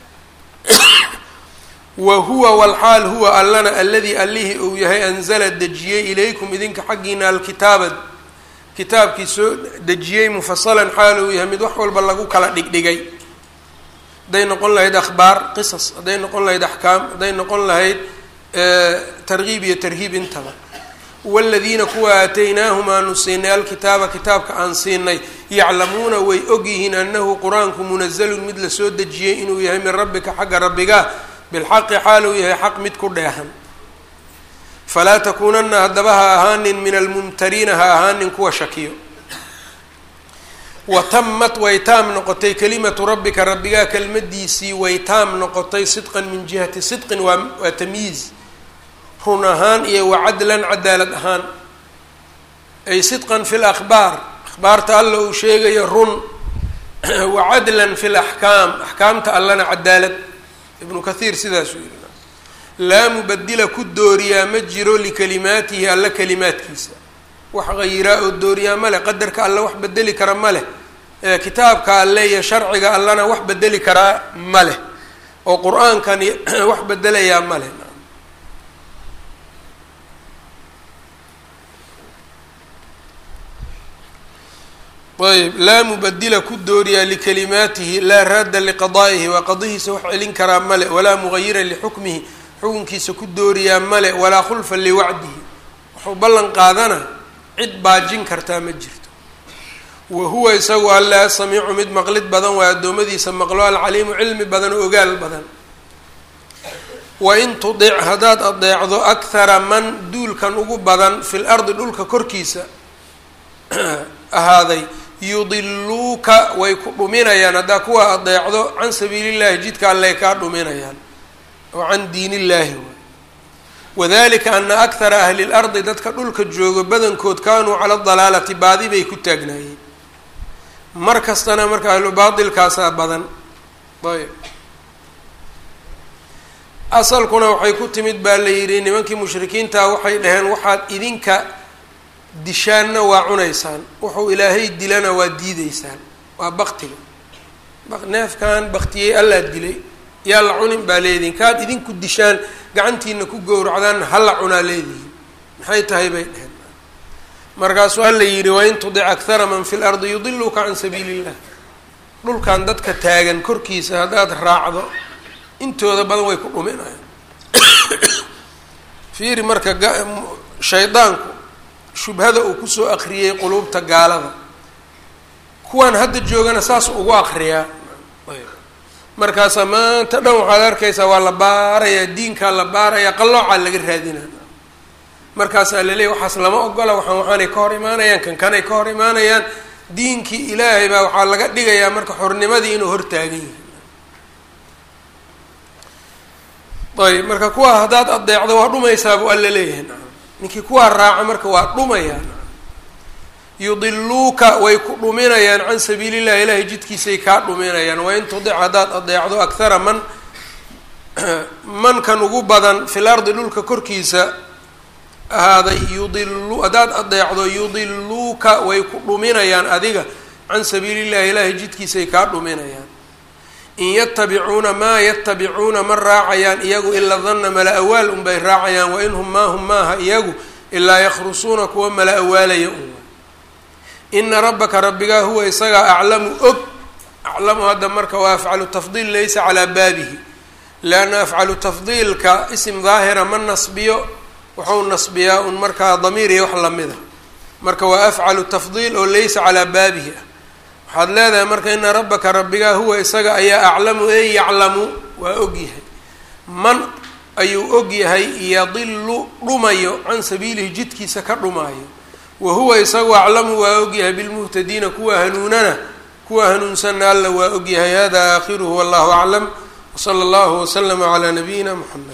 wa huwa walxaal huwa allana alladii allihii uu yahay anzala dejiyey ilaykum idinka xaggiina alkitaaba kitaabkii soo dejiyey mufasalan xaal uu yahay mid wax walba lagu kala dhigdhigay hadday noqon lahayd akhbaar qisas hadday noqon lahayd axkaam hadday noqon lahayd targiib iyo tarhiib intaba waladiina kuwa aataynaahum aanu siinay alkitaaba kitaabka aan siinay yaclamuuna way ogyihiin anahu qur-aanku munazalun mid lasoo dejiyey inuu yahay min rabbika xagga rabbiga bilxaqi xaal uu yahay xaq mid ku dheehan falaa takuunana haddaba ha ahaanin min almumtariina ha ahaanin kuwa shakiyo wa tamat way taam noqotay kelimatu rabbika rabbigaa kelmadiisii way taam noqotay sidqan min jihati sidqin waa waa tamyiiz run ahaan iyo wacadlan cadaalad ahaan ay sidqan fi lakhbaar akhbaarta alla uu sheegayo run wacadlan fi laxkaam axkaamta allana cadaalad ibnu kathiir sidaasuu yihi laa mubadila ku dooriyaa ma jiro likalimaatihi alla kalimaadkiisa wax hayiraa oo dooriyaa ma leh qadarka alla wax bedeli kara ma leh kitaabka alle iyo sharciga allana wax bedeli karaa ma leh oo qur-aankani wax bedelayaa ma leh ayb laa mubadila ku dooriyaa likalimaatihi laa raadda liqadaa'ihi waa qadihiisa wax celin karaa male walaa mugayira lixukmihi xukunkiisa ku dooriyaa male walaa khulfa liwacdihi wuxuu ballan qaadana cid baajin kartaa ma jirto wa huwa isagu alle asamiicu mid maqlid badan waa addoommadiisa maqlo alcaliimu cilmi badan oo ogaal badan wain tudic haddaad adeecdo akhara man duulkan ugu badan fi lardi dhulka korkiisa ahaaday yudiluuka way ku dhuminayaan haddaa kuwa adeecdo can sabiili llahi jidka alley kaa dhuminayaan oo can diin illaahi waay wadalika ana akhara ahli lardi dadka dhulka joogo badankood kaanuu cala dalaalati baadi bay ku taagnaayeen mar kastana marka ahlu baatilkaasaa badan ayb asalkuna waxay ku timid baa la yidhi nimankii mushrikiinta waxay dhaheen waxaad idinka dishaanna waa cunaysaan wuxuu ilaahay dilana waa diideysaan waa baktiga neefkan baktiyey allaa dilay yaa la cunin baa leedihin kaad idinku dishaan gacantiina ku gowracdaan hala cunaa leedihin maxay tahay bay dheheen markaasuu alla yidhi wain tudic akhara man fi lardi yudiluka can sabiili illah dhulkan dadka taagan korkiisa haddaad raacdo intooda badan way ku dhuminayaan fiiri marka shaydaanku shubhada uu kusoo akriyey quluubta gaalada kuwaan hadda joogana saas ugu akriyaa markaasaa maanta dhan waxaad arkaysaa waa la baarayaa diinkaa la baarayaa qalloocaa laga raadinaa markaasaa laleeyahy waxaas lama ogola waxaan waxaanay ka hor imaanayaan kan kanay ka hor imaanayaan diinkii ilaahay baa waxaa laga dhigayaa marka xornimadii inuu hortaagan yahay ayb marka kuwaa haddaad adeecdo waa dhumaysaa buu alla leeyahay ninkii kuwaa raaca marka waa dhumayaan yudiluuka way ku dhuminayaan can sabiili illahi ilaahay jidkiisay kaa dhuminayaan wain tudic haddaad adeecdo akhara man mankan ugu badan fil ardi dhulka korkiisa ahaaday yudilu haddaad adeecdo yudiluuka way ku dhuminayaan adiga can sabiili illahi ilaahay jidkiisay kaa dhuminayaan in yatabicuuna maa yatabicuuna ma raacayaan iyagu ila danna mala awaal unbay raacayaan wain hum maa hum maaha iyagu ilaa yakhrusuuna kuwa mala awaalaya un ina rabbaka rabbigaa huwa isagaa aclamu og aclamu hadda marka waa afcalu tafdiil laysa calaa baabihi leanna afcalu tafdiilka isim daahira ma nasbiyo wuxuu nasbiyaa un markaa damiir iyo wax lamida marka waa afcalu tafdiil oo laysa calaa baabihi ah waxaad leedahay marka ina rabbaka rabbigaa huwa isaga ayaa aclamu ee yaclamu waa ogyahay man ayuu ogyahay yadilu dhumayo can sabiilihi jidkiisa ka dhumaayo wa huwa isagu aclamu waa ogyahay bilmuhtadiina kuwa hanuunana kuwa hanuunsanna alla waa ogyahay hada aakhiruhu wallahu aclam wsala allahu waslama calaa nabiyina muxamed